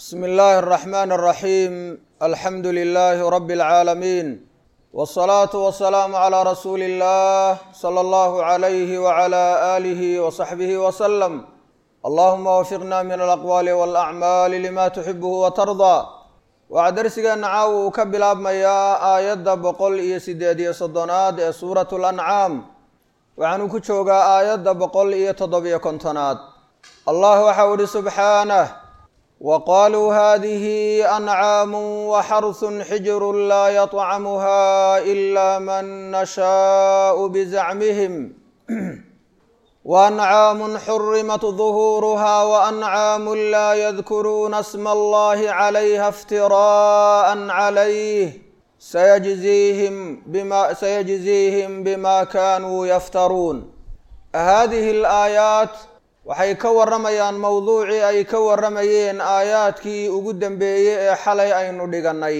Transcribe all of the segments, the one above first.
bsmi illaahi الraxmaan الraxiim alxamdu lilaahi rabi اlcaalamiin wالsalaatu wasalaamu calaa rasuuli اllah salى allahu عalayhi wعalى aalihi wasaxbihi waslem allahuma wafiqna min alaqwaali wاlacmaali lima tuxibuhu watardaa waxaa darsigeenna caawa uu ka bilaabmayaa aayadda boqol iyo sideed iyo soddonaad ee suurat lancaam waxaanu ku joogaa aayadda boqol iyo toddobiyo kontonaad allah waxau ihi subxaanah waqaaluu hadihi ancaamu waxarsun xijru laa yطcamuha ila man nashaau bizacmihim waأncaamu xurimat ظuhuuruha waأncaamu laa yadkuruuna sma allahi calayha اftiraءa calayh sayajziihim bima kanuu yaftaruun hadihi اlaayaat waxay ka warramayaan mowduucii ay ka warramayeen aayaadkii ugu dambeeyey ee xalay aynu dhigannay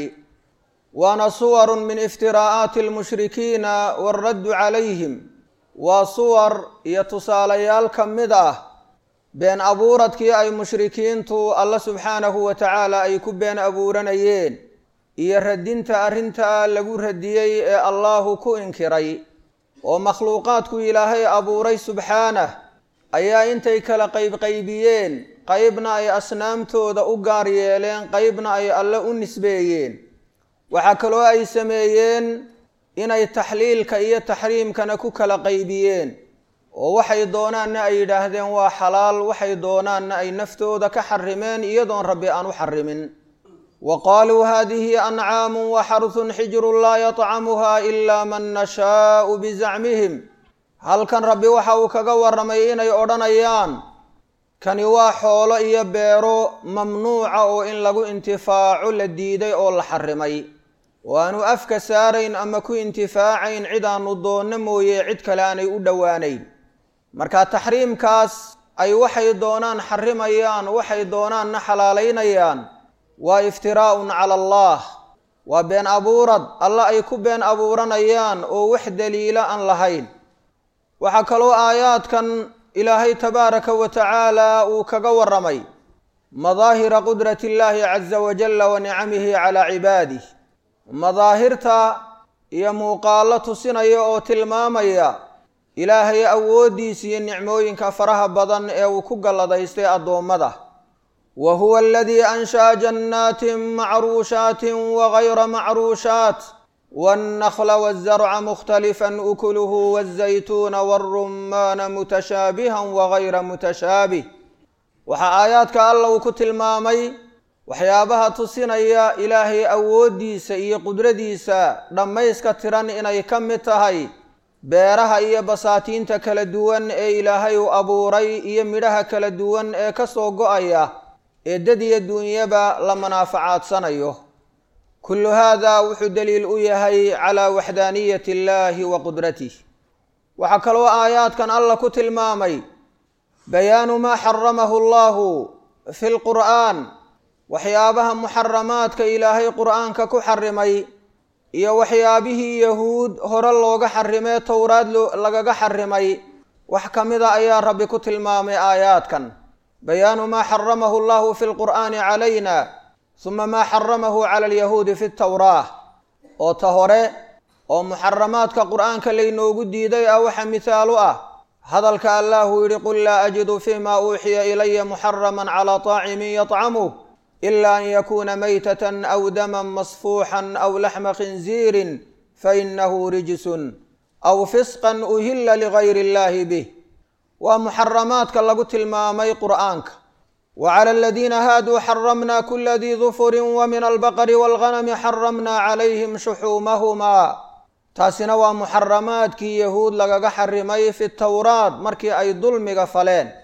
waana suwarun min iftiraa'aati almushrikiina waaraddu calayhim waa suwar iyo tusaalayaal ka mid ah been abuuradkii ay mushrikiintu alla subxaanahu wa tacaala ay ku been abuuranayeen iyo radinta arrintaa lagu radiyey ee allahu ku inkiray oo makhluuqaadku ilaahay abuuray subxaanah ayaa intay kala qaybqaybiyeen qaybna ay asnaamtooda u gaar yeeleen qaybna ay alle u nisbeeyeen waxaa kaloo ay sameeyeen inay taxliilka iyo taxriimkana ku kala qaybiyeen oo waxay doonaanna ay yidhaahdeen waa xalaal waxay doonaanna ay naftooda ka xarimeen iyadoon rabbi aan u xarimin wa qaaluu hadihi ancaamu waxarsun xijrun laa yطcamuha ila man nashaau bizacmihim halkan rabbi waxa uu kaga warramay inay odhanayaan kani waa xoolo iyo beero mamnuuca oo in lagu intifaaco la diiday oo la xarimay oo aanu afka saarayn ama ku intifaacayn cid aanu doonno mooye cid kale aanay u dhowaanayn marka taxriimkaas ay waxay doonaan xarimayaan waxay doonaanna xalaalaynayaan waa iftiraa'un cala allah waa been abuurad alla ay ku been abuuranayaan oo wax daliila aan lahayn waxaa kaloo aayaadkan ilaahay tabaaraka wa tacaala uu kaga warramay madaahira qudrati illaahi caza wajalla wa nicamihi calaa cibaadih madaahirta iyo muuqaallo tusinaya oo tilmaamaya ilaahay awooddiisa iyo nicmooyinka faraha badan ee uu ku galladaystay addoommada wa huwa aladii ansha'a jannaatin macruushaatin wagayra macruushaat wاnnakla wالzarca mkhtalifا ukuluhu wالzaytuuna wالrumaana mutashaabiha wagayra mutashaabih waxaa aayaadka alla uu ku tilmaamay waxyaabaha tusinaya ilaahay awooddiisa iyo qudradiisa dhammayska tiran inay ka mid tahay beeraha iyo basaatiinta kala duwan ee ilaahay uu abuuray iyo midhaha kala duwan ee ka soo go-aya ee dad iyo duunyaba la manaafacaadanayo kullu hada wuxuu daliil u yahay calaa waxdaaniyati illaahi wa qudratih waxaa kaloo aayaadkan alla ku tilmaamay bayaanu maa xaramahu allahu fi lqur'aan waxyaabaha muxaramaadka ilaahay qur'aanka ku xarimay iyo waxyaabihii yahuud hore looga xarimee towraad lagaga xarimay wax ka mida ayaa rabbi ku tilmaamay aayaadkan bayaanu maa xaramahu allahu fi lqur'aani calayna suma maa xaramahu cala alyahuudi fi tawraah oo ta hore oo muxaramaadka qur'aanka laynoogu diiday ah waxa mihaalu ah hadalka allahu yidhi qul laa ajidu fima uuxiya ilaya muxaraman calaa طaacimin yطcamuh ila an yakuna maytatan aw daman masfuuxan aw laxma khinziirin fainahu rijsun aw fisqan uhila ligayr illahi bih waa muxaramaadka lagu tilmaamay qur'aanka wclى aladiina haaduu xaramna kula dii dufuri wmin albaqri wاlganami xaramna calayhim shuxuumahumaa taasina waa muxaramaadkii yahuud lagaga xarimay fi towraat markii ay dulmiga faleen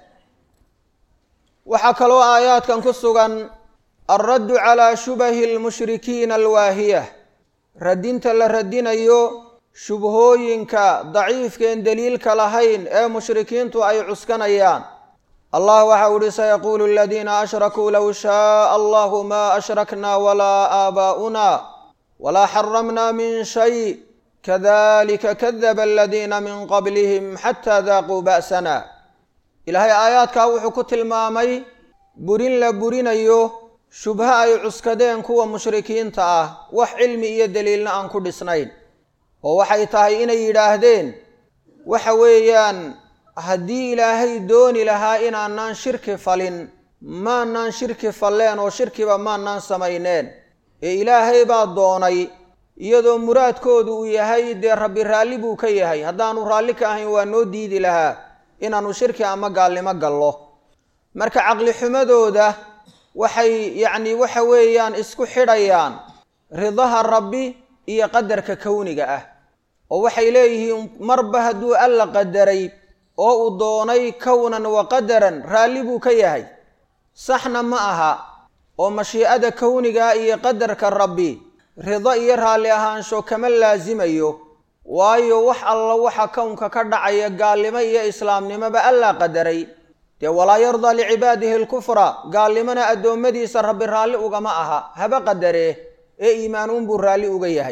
waxaa kaloo aayaadkan ku sugan alraddu calى shubahi اlmushrikiina alwaahiyah radinta la radinayo shubhooyinka daciifkeen daliilka lahayn ee mushrikiintu ay cuskanayaan allah waxa u ihi sayaquulu aladiina ashrakuu low shaaa allahu ma ashrakna walaa aabaa'una walaa xaramna min shay kadalika kadaba aladiina min qablihim xataa daaquu ba'sana ilaahay aayaadkaa wuxuu ku tilmaamay burin la burinayo shubho ay cuskadeen kuwa mushrikiinta ah wax cilmi iyo daliilna aan ku dhisnayn oo waxay tahay inay yidhaahdeen waxa weeyaan haddii ilaahay dooni lahaa inaanaan shirki falin maanaan shirki falleen oo shirkiba maanaan samayneen ee ilaahay baa doonay iyadoo muraadkoodu uu yahay dee rabbi raalli buu ka yahay haddaanu raalli ka ahayn waa noo diidi lahaa inaannu shirki ama gaalnimo gallo marka caqlixumadooda waxay yacni waxa weeyaan isku xidhayaan ridaha rabbi iyo qadarka kowniga ah oo waxay leeyihiin marba hadduu alla qadaray oo uu doonay kownan wa qadaran raalli buu ka yahay saxna ma aha oo mashiicada kowniga iyo qadarka rabbi rido iyo raalli ahaansho kama laasimayo waayo wax alla waxa kownka ka dhacaya gaalnimo iyo islaamnimoba allaa qadaray dee walaa yardaa licibaadihi alkufra gaalnimona addoommadiisa rabbi raalli ugama aha haba qadaree ee iimaan uunbuu raalli uga yahay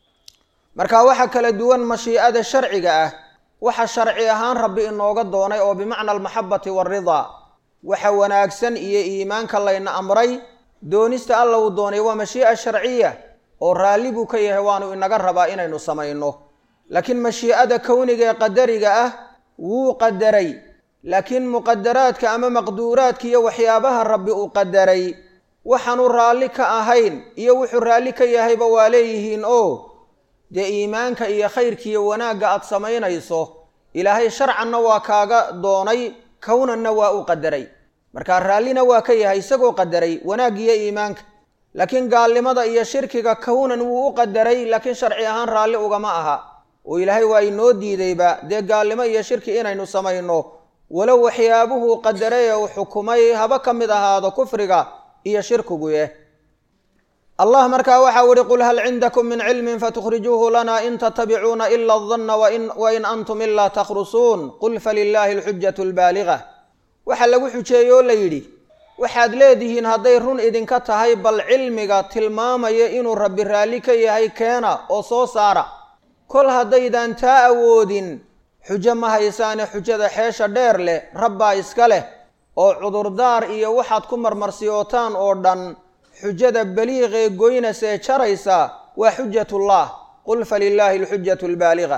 marka waxa kala duwan mashiicada sharciga ah waxa sharci ahaan rabbi inooga doonay oo bimacna almaxabati waaridaa waxa wanaagsan iyo iimaanka layna amray doonista alla uu doonay waa mashii'a sharciya oo raalli buu ka yahay waanu inaga rabaa inaynu samayno laakiin mashiicada kowniga ee qadariga ah wuu qadaray laakiin muqadaraadka ama maqduuraadka iyo waxyaabaha rabbi uu qadaray waxaanu raalli ka ahayn iyo wuxuu raalli ka yahayba waa leeyihiin oo dee iimaanka iyo khayrkiiyo wanaagga aad samaynayso ilaahay sharcanna waa kaaga doonay kownanna waa u qadaray markaa raallina waa ka yahay isagoo qadaray wanaaggiiyo iimaanka laakiin gaalnimada iyo shirkiga kownan wuu u qadaray laakiin sharci ahaan raalli ugama aha oo ilaahay waa inoo diidayba dee gaalnimo iyo shirki inaynu samayno walow waxyaabuhuu qadaray ee uu xukumay haba ka mid ahaado kufriga iyo shirkiguye allah markaa waxau ihi qul hal cindakum min cilmin fatukhrijuuhu lana in tatabicuuna ila adanna wain antum ilaa takhrusuun qul falilaahi alxujatu albaaliga waxaa lagu xujeeye oo la yidhi waxaad leedihiin hadday run idinka tahay bal cilmiga tilmaamaya inuu rabbi raalli ka yahay keena oo soo saara kol haddaydaan taa awoodin xujo ma haysaane xujada xeesha dheer leh rabbaa iska leh oo cudurdaar iyo waxaad ku marmarsiyootaan oo dhan xujada baliiqee goynasa ee jaraysa waa xujatullah qul falilaahi alxujatu albaaliga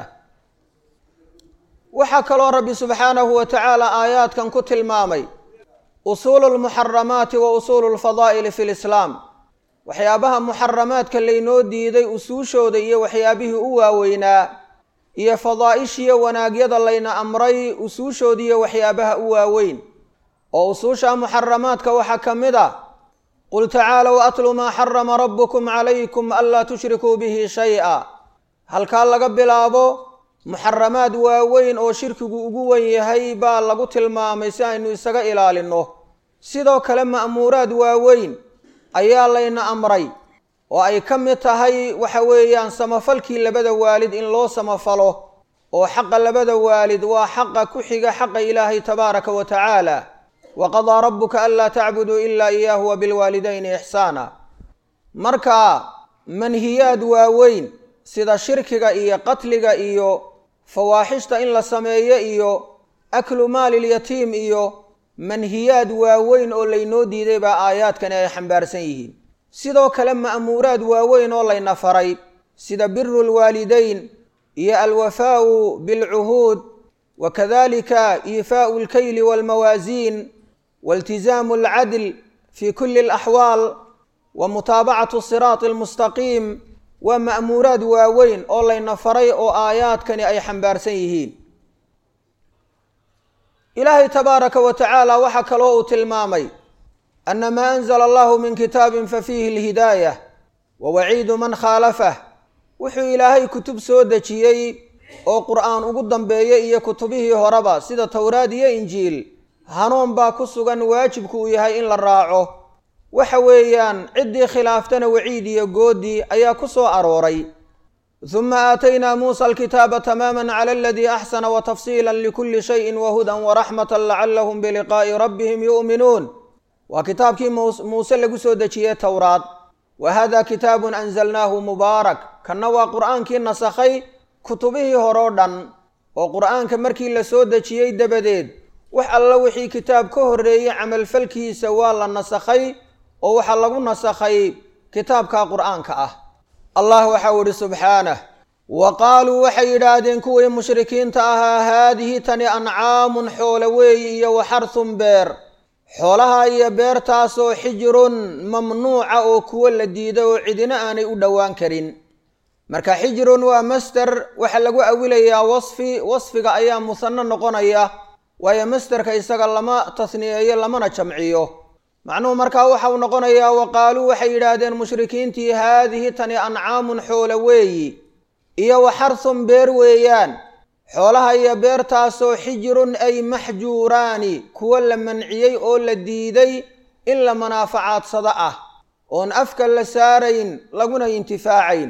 waxaa kaloo rabbi subxaanahu wa tacaala aayaadkan ku tilmaamay usuulu lmuxaramaati wa usuulu lfadaa'ili fi lislaam waxyaabaha muxaramaadka laynoo diiday usuushooda iyo waxyaabihii u waaweynaa iyo fadaa'ishiyo wanaagyada layna amray usuushoodiiyo waxyaabaha u waaweyn oo usuusha muxaramaadka waxaa ka mid a qul tacaalow atlu maa xarama rabbukum calaykum anlaa tushrikuu bihi shay-a halkaa laga bilaabo muxaramaad waaweyn oo shirkigu ugu wen yahay baa lagu tilmaamay si aynu isaga ilaalinno sidoo kale ma'muuraad waaweyn ayaa layna amray oo ay ka mid tahay waxa weeyaan samafalkii labada waalid in loo samafalo oo xaqa labada waalid waa xaqa ku xiga xaqa ilaahay tabaaraka wa tacaala wa qadaa rabbuka anlaa tacbuduu ilaa iyaahu wa bilwaalidayni ixsaana marka manhiyaad waaweyn sida shirkiga iyo qatliga iyo fawaaxishta in la sameeyo iyo aklu maalilyatiim iyo manhiyaad waaweyn oo laynoo diiday baa aayaadkani ay xambaarsan yihiin sidoo kale ma'muuraad waaweyn oo layna faray sida biru lwaalidayn iyo alwafaau bilcuhuud wa kadalika iifaau lkayli walmawaasiin wailtizaamu alcadl fi kuli alaxwaal wa mutaabacatu siraati almustaqiim waa ma'muuraad waaweyn oo layna faray oo aayaadkani ay xambaarsan yihiin ilaahay tabaaraka wa tacaala waxaa kaloo uu tilmaamay ana maa anzla allahu min kitaabin fafiihi alhidaayah wa waciidu man khaalafah wuxuu ilaahay kutub soo dejiyey oo qur'aan ugu dambeeyey iyo kutubihii horeba sida towraad iyo injiil hanuun baa ku sugan waajibku uu yahay in la raaco waxa weeyaan ciddii khilaaftana waciid iyo goodii ayaa ku soo arooray huma aataynaa muusa alkitaaba tamaama cala aladii axsana wa tafsiila likuli shayin wahudan waraxmata lacalahum biliqaa'i rabbihim yu'minuun waa kitaabkii muuse lagu soo dejiyey towraad wa hada kitaabun anzalnaahu mubaarak kanna waa qur'aankii nasakhay kutubihii horeo dhan oo qur'aanka markii la soo dejiyey dabadeed wax alla wixii kitaab ka horreeyey camalfalkiisa waa la nasakhay oo waxaa lagu nasakhay kitaabka qur'aanka ah allah waxau idhi subxaanah wa qaaluu waxay yidhaahdeen kuwii mushrikiinta ahaa haadihi tani ancaamun xoole weeyi iyo wa xarhun beer xoolaha iyo beertaasoo xijirun mamnuuca oo kuwo la diida oo cidina aanay u dhowaan karin marka xijirun waa master waxaa lagu awilayaa wasfi wasfiga ayaa musanno noqonaya waayo masterka isaga lama tasniyeeyo lamana jamciyo macnuhu markaa waxau noqonayaa wa qaaluu waxay yidhaahdeen mushrikiintii haadihi tani ancaamun xoole weeyi iyo wa xarhun beer weeyaan xoolaha iyo beertaasoo xijirun ay maxjuuraani kuwo la manciyey oo la diiday in la manaaficaadsado ah oon afka la saarayn laguna intifaacayn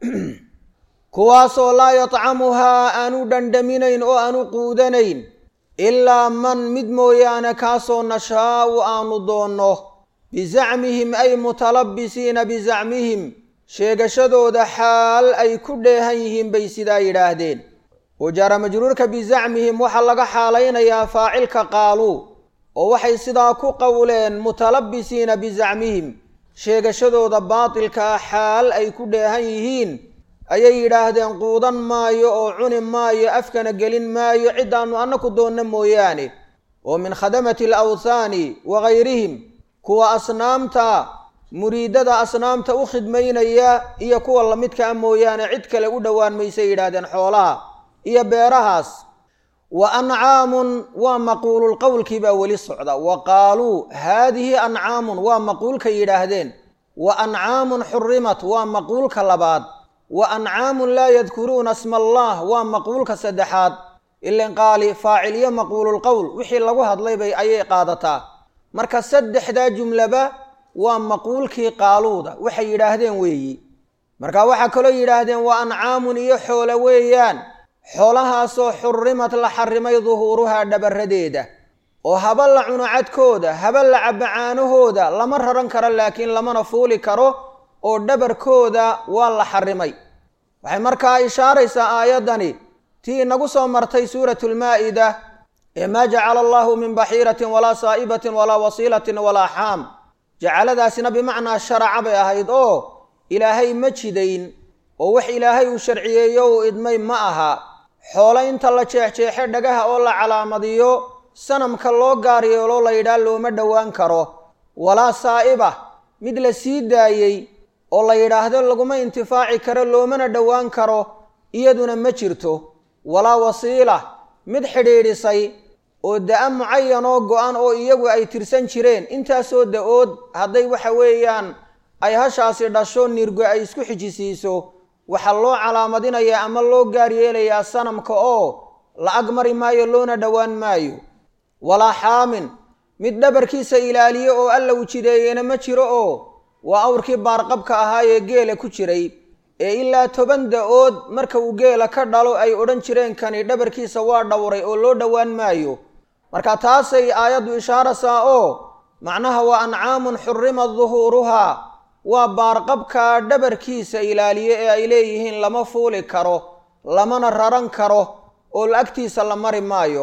kuwaasoo laa yatcamuhaa aanu dhandhaminayn oo aanu quudanayn ilaa man mid mooyaane kaasoo nashaa'u aanu doonno bizacmihim ay mutalabbisiina bizacmihim sheegashadooda xaal ay ku dheehan yihiin bay sidaa yidhaahdeen wajaara majruurka bizacmihim waxaa laga xaalaynayaa faacilka qaaluu oo waxay sidaa ku qowleen mutalabbisiina bizacmihim sheegashadooda baatilkaa xaal ay ku dheehan yihiin ayay yidhaahdeen quudan maayo oo cuni maayo afkana gelin maayo ciddaannu annaku doonna mooyaane oo min khadamati alawthaani wa gayrihim kuwa asnaamta muriidada asnaamta u khidmaynaya iyo kuwa lamidkaa mooyaane cid kale u dhowaan maysay yidhaahdeen xoolaha iyo beerahaas wa ancaamun waa maquululqowlkii baa weli socda wa qaaluu haadihi ancaamun waa maquulka yidhaahdeen wa ancaamun xurimat waa maquulka labaad wa ancaamun laa yadkuruuna sma allah waa maquulka saddexaad ilan qaali faaciliyo maquululqowl wixii lagu hadlay bay ayay qaadataa marka saddexdaa jumlaba waa maquulkii qaaluuda waxay yidhaahdeen weeyi marka waxaa kaloo yidhaahdeen waa ancaamun iyo xoolo weeyaan xoolahaasoo xurrimad la xarrimay duhuuruhaa dhabaradeeda oo haba la cuno cadkooda haba la cabbo caanahooda lama raran karo laakiin lamana fuuli karo oo dhabarkooda waa la xarrimay waxay markaa ishaaraysaa aayaddani tii inagu soo martay suuratulmaa'ida ee maa jacala allahu min baxiiratin walaa saa'ibatin walaa wasiilatin walaa xaam jacaladaasina bimacnaa sharaca bay ahayd oo ilaahay ma jidayn oo wax ilaahay uu sharciyeeyo uu idmay ma aha xoolo inta la jeexjeexe dhagaha oo la calaamadiyo sanamka loo gaar yeeloo la yidhaah looma dhowaan karo walaa saa'iba mid la sii daayey oo la yidhaahdo laguma intifaaci karo loomana dhowaan karo iyaduna ma jirto walaa wasiila mid xidhiidhisay oo da-a mucayan oo go-an oo iyagu ay tirsan jireen intaasoo da-ood hadday waxa weeyaan ay hashaasi dhasho nirgo ay isku xijisiiso waxaa loo calaamadinayaa ama loo gaar yeelayaa sanamka oo la ag mari maayo loona dhowaan maayo walaa xaamin mid dhabarkiisa ilaaliyo oo alla u jideeyena ma jiro oo waa awrkii baarqabka ahaa ee geela ku jiray ee ilaa toban da-ood marka uu geela ka dhalo ay odhan jireen kani dhabarkiisa waa dhowray oo loo dhowaan maayo marka taasay aayaddu ishaaraysaa oo macnaha waa ancaamun xurima duhuuruhaa waa baarqabka dhabarkiisa ilaaliye ee ay leeyihiin lama fuuli karo lamana raran karo oo agtiisa la mari maayo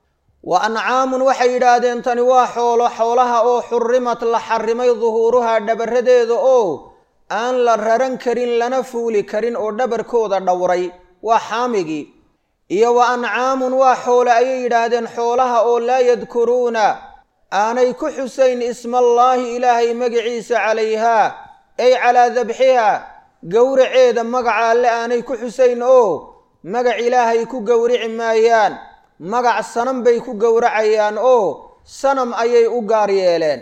wa ancaamun waxay yidhaahdeen tani waa xoolo xoolaha oo xurimat la xarimay duhuuruhaa dhabaradeeda oo aan la raran karin lana fuuli karin oo dhabarkooda dhowray waa xaamigii iyo wa ancaamun waa xoole ayay yidhaahdeen xoolaha oo laa yadkuruuna aanay ku xusayn ismaallaahi ilaahay magiciisa calayhaa ay calaa dabxihaa gowraceeda magaca alle aanay ku xusayn oo magac ilaahay ku gowrici maayaan magac sanam bay ku gowracayaan oo sanam ayay u gaar yeeleen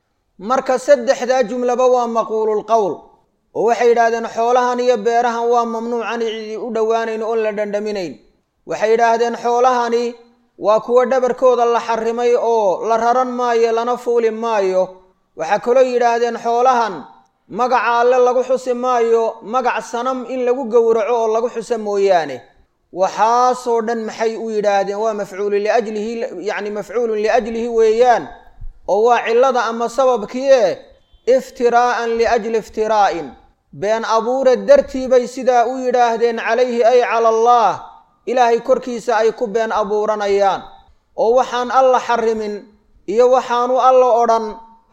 marka saddexdaa jumlaba waa maquululqowl oo waxay yidhaahdeen xoolahan iyo beerahan waa mamnuucan cidi u dhowaanayn oon la dhandhaminayn waxay yidhaahdeen xoolahani waa kuwo dhabarkooda la xarimay oo la raran maayo lana fuuli maayo waxaa kaloo yidhaahdeen xoolahan magaca alle lagu xusi maayo magac sanam in lagu gowraco oo lagu xuso mooyaane waxaasoo dhan maxay u yidhaahdeen waa mafcuulu liajlihi yacni mafcuulun liajlihi weeyaan oo waa cillada ama sababkii e iftiraa'an liajli iftiraa'in been abuure dartii bay sidaa u yidhaahdeen calayhi ay cala allah ilaahay korkiisa ay ku been abuuranayaan oo waxaan alla xarimin iyo waxaanu alla odhan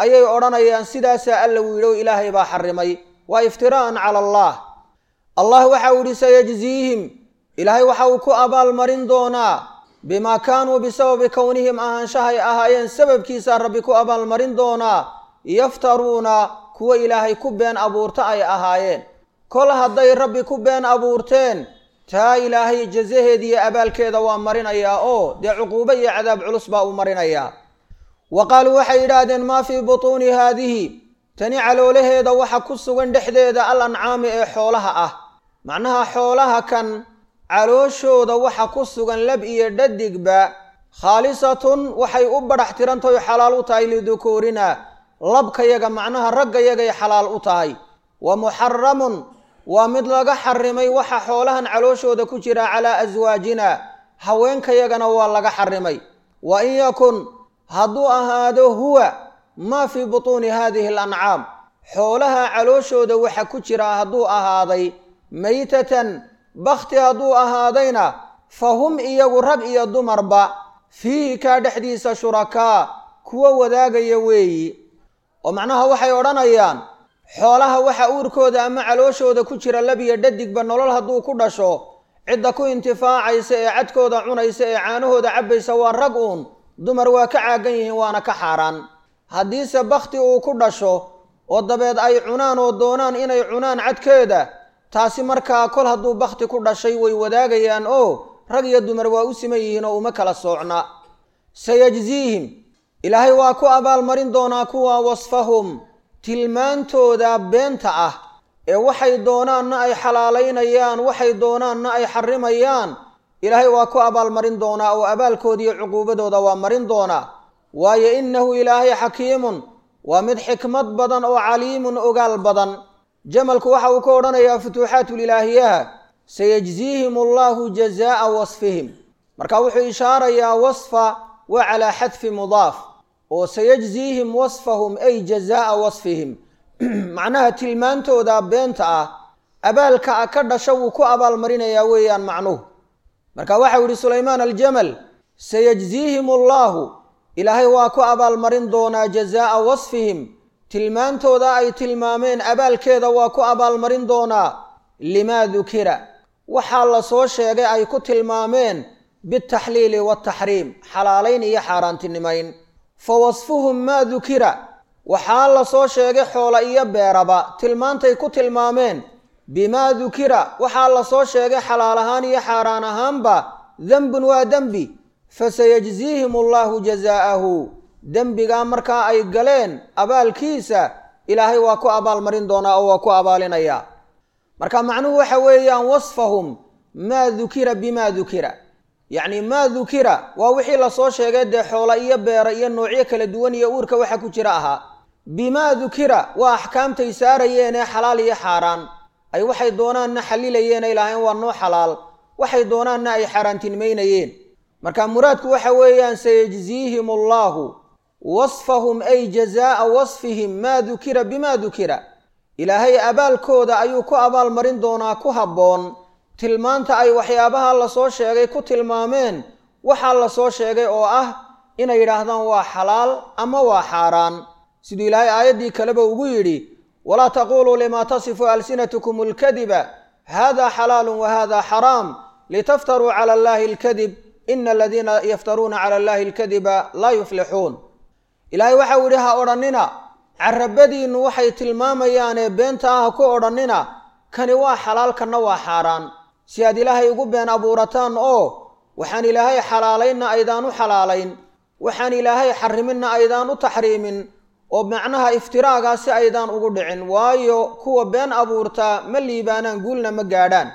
ayay odhanayaan sidaasaa alla wiidhow ilaahay baa xarimay waa iftiraa'an cala allah allah waxa uu yidhi sayajziihim ilaahay waxa uu ku abaalmarin doonaa bimaa kaanuu bisababi kownihim ahaanshahay ahaayeen sababkiisaa rabbi ku abaalmarin doonaa yaftaruuna kuwa ilaahay ku been abuurta ay ahaayeen kol hadday rabbi ku been abuurteen taa ilaahay jazaheeda iyo abaalkeeda waa marinayaa oo dee cuquubo iyo cadaab culus baa uu marinayaa wa qaaluu waxay yidhaahdeen maa fii butuuni haadihi tani caloolaheeda waxa ku sugan dhexdeeda al ancaami ee xoolaha ah macnaha xoolaha kan calooshooda waxa ku sugan lab iyo dhadigba khaalisatun waxay u badhax tirantahay xalaal u tahay lidukuurina labkayaga macnaha raggayagay xalaal u tahay wa muxaramun waa mid laga xarimay waxa xoolahan calooshooda ku jira calaa aswaajina haweenkayagana waa laga xarimay wa in yakun hadduu ahaado huwa maa fii butuuni haadihi alancaam xoolaha calooshooda waxa ku jira hadduu ahaaday maytatan bakhti hadduu ahaadayna fa hum iyagu rag iyo dumarba fiihi kaa dhexdiisa shurakaa kuwa wadaagaya weeyi oo macnaha waxay odhanayaan xoolaha waxa uurkooda ama calooshooda ku jira labiyo dhadigba nolol hadduu ku dhasho cidda ku intifaacaysa ee cadkooda cunaysa ee caanahooda cabbaysa waa rag uun dumar waa ka caagan yihiin waana ka xaaraan haddiise bakhti uu ku dhasho oo dabeed ay cunaan oo doonaan inay cunaan cadkeeda taasi markaa kol hadduu bakhti ku dhashay way wadaagayaan oo rag iyo dumar waa u siman yihiin oo uma kala soocna sayajziihim ilaahay waa ku abaalmarin doonaa kuwa wasfahum tilmaantooda beenta ah ee waxay doonaanna ay xalaalaynayaan waxay doonaanna ay xarimayaan ilaahay waa ku abaalmarin doonaa oo abaalkooda iyo cuquubadooda waa marin doonaa waayo innahu ilaahay xakiimun waa mid xikmad badan oo caliimun ogaal badan jamalku waxa uu ka odhanayaa futuuxaatulilaahiyaha sayajziihim allahu jazaa'a wasfihim marka wuxuu ishaarayaa wasfa waa calaa xadfi mudaaf oo sayajziihim wasfahum ay jazaa'a wasfihim macnaha tilmaantooda beenta ah abaalka ka dhasha wuu ku abaalmarinayaa weeyaan macnuhu marka waxau yihi sulaymaan aljamal sayajziihim allahu ilaahay waa ku abaalmarin doonaa jazaa'a wasfihim tilmaantooda ay tilmaameen abaalkeeda waa ku abaalmarin doonaa limaa dukira waxaa la soo sheegay ay ku tilmaameen bialtaxliili waaltaxriim xalaalayn iyo xaaraantinimayn fa wasfuhum maa dukira waxaa la soo sheegay xoola iyo beeraba tilmaantay ku tilmaameen bimaa dukira waxaa la soo sheegay xalaal ahaan iyo xaaraan ahaanba dembun waa dembi fasayajziihim allahu jazaa'ahu dembigaa markaa ay galeen abaalkiisa ilaahay waa ku abaalmarin doonaa oo waa ku abaalinayaa marka macnuhu waxa weeyaan wasfahum maa dukira bimaa dukira yacni maa dukira waa wixii lasoo sheegay dee xoola iyo beera iyo noocyo kala duwan iyo uurka waxa ku jira ahaa bimaa dukira waa axkaamtay saarayeen ee xalaal iyo xaaraan ay waxay doonaanna xalilayeen ay lahayn waa noo xalaal waxay doonaanna ay xaaraantinimaynayeen marka muraadku waxa weeyaan sayajziihim allahu wasfahum ay jazaa'a wasfihim maa dukira bimaa dukira ilaahay abaalkooda ayuu ku abaalmarin doonaa ku habboon tilmaanta ay waxyaabaha lasoo sheegay ku tilmaameen waxaa lasoo sheegay oo ah inay yidhaahdaan waa xalaal ama waa xaaraan siduu ilaahay aayaddii kaleba ugu yidhi walaa taquuluu limaa tasifu alsinatukum alkadiba hada xalaalu wa hada xaraam litaftaruu cala allahi alkadib ina aladiina yaftaruuna cala allahi alkadiba laa yuflixuun ilaahay waxau yidhi ha odhannina carabadiinnu waxay tilmaamayaanee beenta ah ha ku odhannina kani waa xalaal kanna waa xaaraan si aad ilaahay ugu been abuurataan oo waxaan ilaahay xalaalaynna aydaan u xalaalayn waxaan ilaahay xariminna aydaan u taxriimin oo macnaha iftiraagaasi aydaan ugu dhicin waayo kuwa been abuurtaa ma liibaanaan guulna ma gaadhaan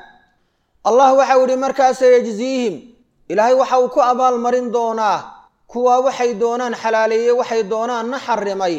allah waxau yidhi markaasa yajziihim ilaahay waxa uu ku abaalmarin doonaa kuwaa waxay doonaan xalaaleeyey waxay doonaanna xarimay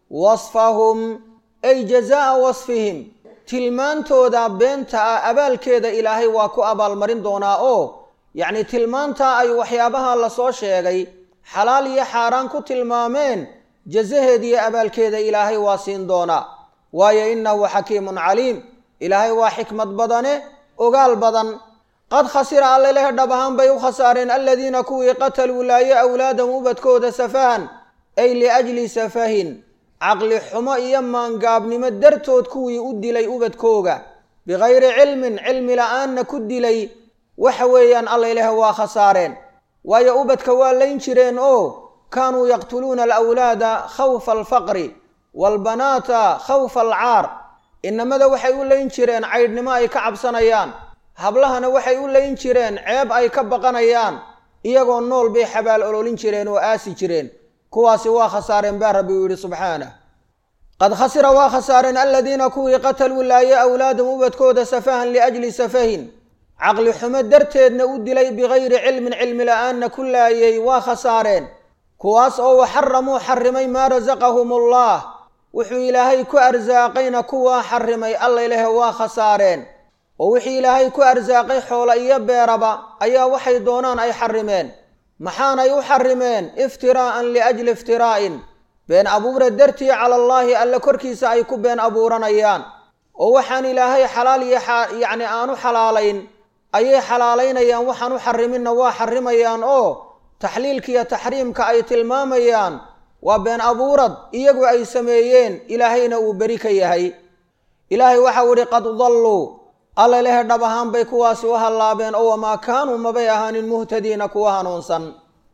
wasfahum ay jazaa'a wasfihim tilmaantooda beenta ah abaalkeeda ilaahay waa ku abaalmarin doonaa oo yacni tilmaantaa ay waxyaabaha lasoo sheegay xalaal iyo xaaraan ku tilmaameen jazaheeda iyo abaalkeeda ilaahay waa siin doonaa waayo innahu xakiimun caliim ilaahay waa xikmad badane ogaal badan qad khasira alla leh dhab ahaan bay u khasaareen aladiina kuwii qataluu laayo awlaadahum ubadkooda safahan ay liajli safahin caqli xumo iyo maangaabnimo dartood kuwii u dilay ubadkooga bikayri cilmin cilmi la-aanna ku dilay waxa weeyaan alla ilaah waa khasaareen waayo ubadka waa layn jireen oo kaanuu yaqtuluuna alawlaada khawfa alfaqri waalbanaata khawfa alcaar inamada waxay u layn jireen caydhnimo ay ka cabsanayaan hablahana waxay u layn jireen ceeb ay ka baqanayaan iyagoo nool bay xabaal ololin jireen oo aasi jireen kuwaasi waa khasaareen baa rabbi uu yidhi subxaanah qad khasira waa khasaareen aladiina kuwii qataluu laaye awlaadahum ubadkooda safahan liajli safahin caqli xumo darteedna u dilay bikayri cilmin cilmi la-aanna ku laayay waa khasaareen kuwaas oo waxaramuu xarimay maa rasaqahum allah wuxuu ilaahay ku arsaaqayna kuwaa xarimay alla ilaah waa khasaareen oo wixii ilaahay ku arsaaqay xoola iyo beeraba ayaa waxay doonaan ay xarimeen maxaanay u xarimeen iftiraa'an liajli iftiraa'in been abuura dartii cala allaahi alle korkiisa ay ku been abuuranayaan oo waxaan ilaahay xalaal iyo yacni aanu xalaalayn ayay xalaalaynayaan waxaan u xariminna waa xarimayaan oo taxliilka iyo taxriimka ay tilmaamayaan waa been abuurad iyagu ay sameeyeen ilaahayna uu beri ka yahay ilaahay waxau idhi qad dalluu alla lehe dhab ahaan bay kuwaasi u hallaabeen oo wamaa kaanuu mabay ahaanin muhtadiina kuwa hanuunsan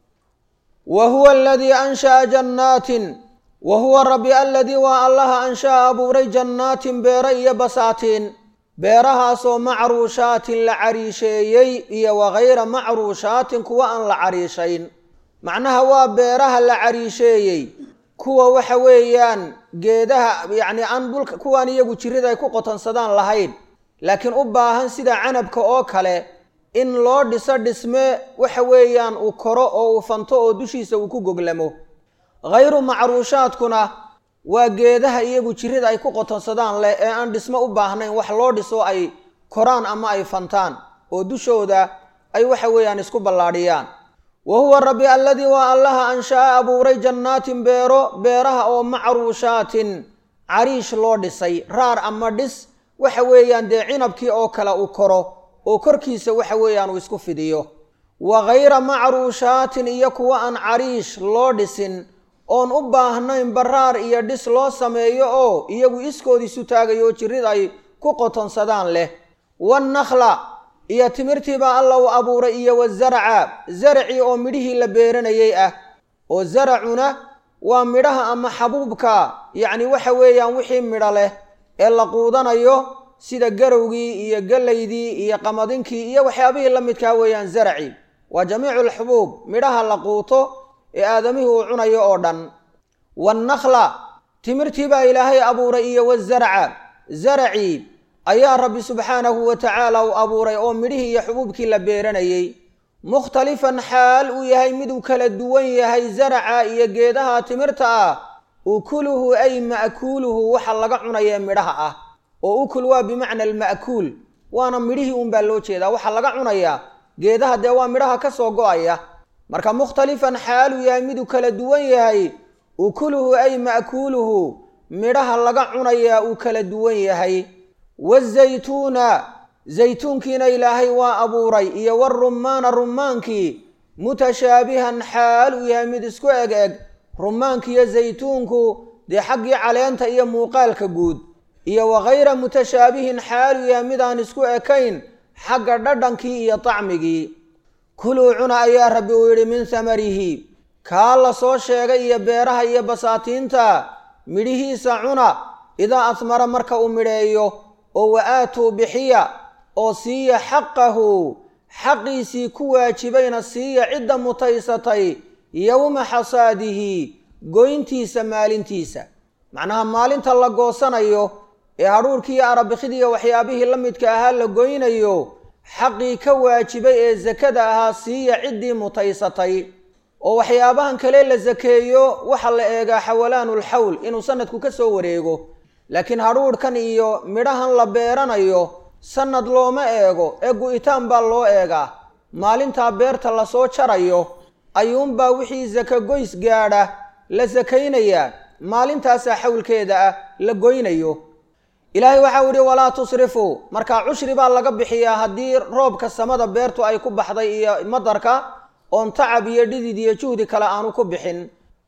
wa huwa aladii ansha'a jannaatin wa huwa rabbi aladii waa allaha ansha'a abuuray jannaatin beero iyo basaatiin beerahaasoo macruushaatin la cariisheeyey iyo wakayra macruushaatin kuwa aan la cariishayn macnaha waa beeraha la cariisheeyey kuwa waxa weeyaan geedaha yacni aan dhulka kuwaan iyagu jirrida ay ku qotonsadaan lahayn laakiin u baahan sida canabka oo kale in loo dhiso dhisme waxa weeyaan uu koro oo uu fanto oo dushiisa uu ku goglamo khayru macruushaadkuna waa geedaha iyagu jirrida ay ku qotonsadaan leh ee aan dhismo u baahnayn wax loo dhiso ay koraan ama ay fantaan oo dushooda ay waxa weeyaan isku ballaadhiyaan wa huwa rabbi alladii waa allaha ansha'a abuuray jannaatin beero beeraha oo macruushaatin cariish loo dhisay raar ama dhis waxa weeyaan dee cinabkii oo kale uu koro oo korkiisa waxa weeyaan uu isku fidiyo wa khayra macruushaatin iyo kuwa aan cariish loo dhisin oon u baahnayn baraar iyo dhis loo sameeyo oo iyagu iskoodiisu taagayo oo jirrid ay ku qotonsadaan leh wannakhla iyo timirtiibaa alla u abuuray iyo wasaraca zaracii oo midhihii la beeranayay ah oo zaracuna waa midhaha ama xabuubka yacni waxa weeyaan wixii midho leh ee la quudanayo sida garowgii iyo gallaydii iyo qamadinkii iyo waxyaabihii la midkaa weeyaan zaraci waa jamiicu alxubuub midhaha la quuto ee aadamihii uu cunayo oo dhan waannakla timirtii baa ilaahay abuuray iyo wazarca zaracii ayaa rabbi subxaanahu wa tacaala u abuuray oo midhihii iyo xubuubkii la beeranayey mukhtalifan xaal uu yahay miduu kala duwan yahay zaraca iyo geedaha timirta ah ukuluhu ay ma'kuuluhu waxa laga cunayee midhaha ah oo ukul waa bimacna alma'kuul waana midhihii unbaa loo jeedaa waxaa laga cunayaa geedaha dee waa midhaha ka soo go-aya marka mukhtalifan xaaluu yahay miduu kala duwan yahay ukuluhu ay ma'kuuluhu midhaha laga cunayaa uu kala duwan yahay wazaytuuna zaytuunkiina ilaahay waa abuuray iyo warumaana rumaankii mutashaabihan xaal uu yahay mid isku eg eg rumaankiiyo zaytuunku dee xaggii caleenta iyo muuqaalka guud iyo wakayra mutashaabihin xaal uu yahay midaan isku ekayn xagga dhadhankii iyo tacmigii kuluu cuna ayaa rabbi uu yidhi min samarihi kaa la soo sheegay iyo beeraha iyo basaatiinta midhihiisa cuna idaa asmara marka uu midheeyo oo wa aatuu bixiya oo siiya xaqahu xaqiisii ku waajibayna siiya cidda mutaysatay yowma xasaadihi goyntiisa maalintiisa macnaha maalinta la goosanayo ee hadhuurkiiyo arabikidiiyo waxyaabihii la midka ahaa la goynayo xaqii ka waajibay ee sakada ahaa siiya ciddii mutaysatay oo waxyaabahan kale la sakeeyo waxaa la eegaa xawalaanulxawl inuu sanadku ka soo wareego laakiin hadhuudhkan iyo midhahan la beeranayo sanad looma eego ee gu'itaan baa loo eegaa maalintaa beerta lasoo jarayo ayuunbaa wixii saka goys gaadha la sakaynayaa maalintaasaa xawlkeeda ah la goynayo ilaahay waxau idhi walaa tusrifuu markaa cushri baa laga bixiyaa haddii roobka samada beertu ay ku baxday iyo madarka oon tacab iyo dhidid iyo juhdi kale aanu ku bixin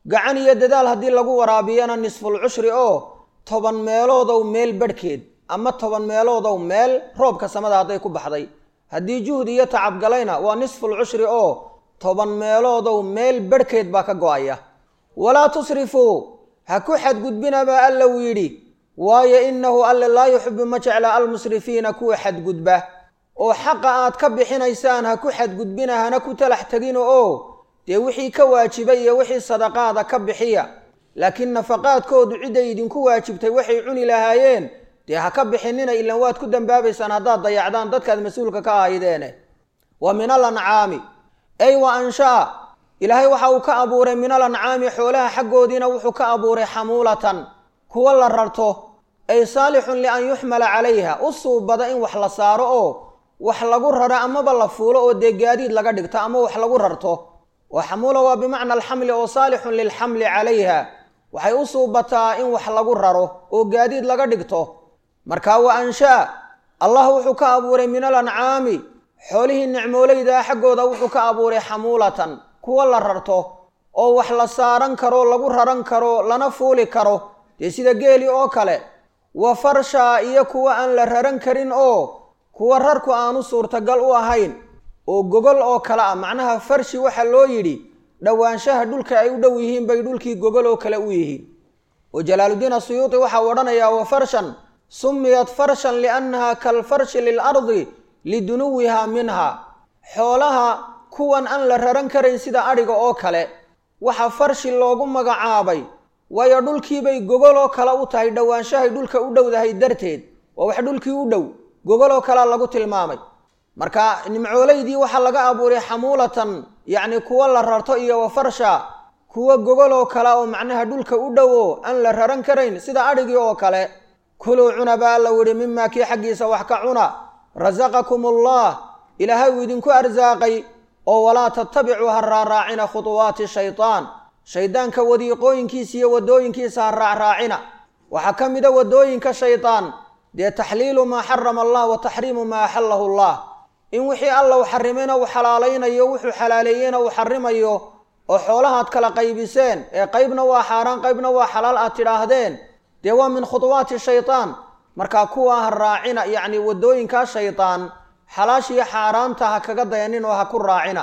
gacan iyo dadaal haddii lagu waraabiyana nisful cushri oo toban meeloodow meel badhkeed ama toban meeloodow meel roobka samada hadday ku baxday haddii juhdi iyo tacabgalayna waa nisful cushri oo toban meeloodow meel badhkeed baa ka go-aya walaa tusrifuu ha ku xadgudbina baa alla uu yidhi waayo innahu alle laa yuxibu ma jecla almusrifiina kuwa xadgudba oo xaqa aad ka bixinaysaan ha ku xadgudbina hana ku talax tegina oo dee wixii ka waajibay iyo wixii sadaqaada ka bixiya laakiin nafaqaadkoodu cidday idinku waajibtay waxay cuni lahaayeen dee ha ka bixinina ilan waad ku dambaabaysaan haddaad dayacdaan dadkaad mas-uulka ka ahaydeene wa min al ancaami ay wa anshaa ilaahay waxa uu ka abuuray min al ancaami xoolaha xaggoodiina wuxuu ka abuuray xamuulatan kuwa la rarto ay saalixun lian yuxmala calayha u suubada in wax la saaro oo wax lagu raro amaba la fuulo oo dee gaadiid laga dhigto ama wax lagu rarto oo xamuula waa bimacna alxamli oo saalixun lilxamli calayha waxay u suubataa in wax lagu raro oo gaadiid laga dhigto marka wa anshaa allah wuxuu ka abuuray min al ancaami xoolihii nicmoolaydaa xaggooda wuxuu ka abuuray xamuulatan kuwa la rarto oo wax la saaran karo lagu raran karo lana fuuli karo dee sida geeli oo kale wa farshaa iyo kuwa aan la raran karin oo kuwa rarku aanu suurtagal u ahayn oo gogol oo kale ah macnaha farshi waxaa loo yidhi dhowaanshaha dhulka ay u dhow yihiin bay dhulkii gogol oo kale u yihiin oo jalaaluddiin asuyuuti waxaa odhanayaa wa farshan sumiyat farshan liannaha kalfarshi lilardi lidunuwiha minha xoolaha kuwan aan la raran karayn sida adhiga oo kale waxa farshi loogu magacaabay waayo dhulkiibay gogoloo kale u tahay dhowaanshahay dhulka u dhowdahay darteed waa wax dhulkii u dhow gogoloo kalea lagu tilmaamay marka nimcoolaydii waxaa laga abuuray xamuulatan yacni kuwa la rarto iyo wa farsha kuwa gogoloo kale oo macnaha dhulka u dhow oo aan la raran karayn sida adhigii oo kale kuluu cuna baa alla widhi mimaa kii xaggiisa wax ka cuna rasaqakum allah ilaahay uu idinku arsaaqay oo walaa tattabicuu ha raaraacina khutuwaati shaytaan shaydaanka wadiiqooyinkiisa iyo waddooyinkiisa ha raacraacina waxaa ka mida waddooyinka shaydaan dee taxliilu maa xarama allah wa taxriimu maa axallahu allah in wixii alla u xarimayna uu xalaalaynayo wuxuu xalaaleeyeyna uu xarimayo oo xoolahaad kala qaybiseen ee qaybna waa xaaraan qaybna waa xalaal aad tidhaahdeen dee waa min khutuwaati shaytaan markaa kuwaa ha raacina yacni waddooyinkaa shaydaan xalaashiyo xaaraanta ha kaga dayanin oo ha ku raacina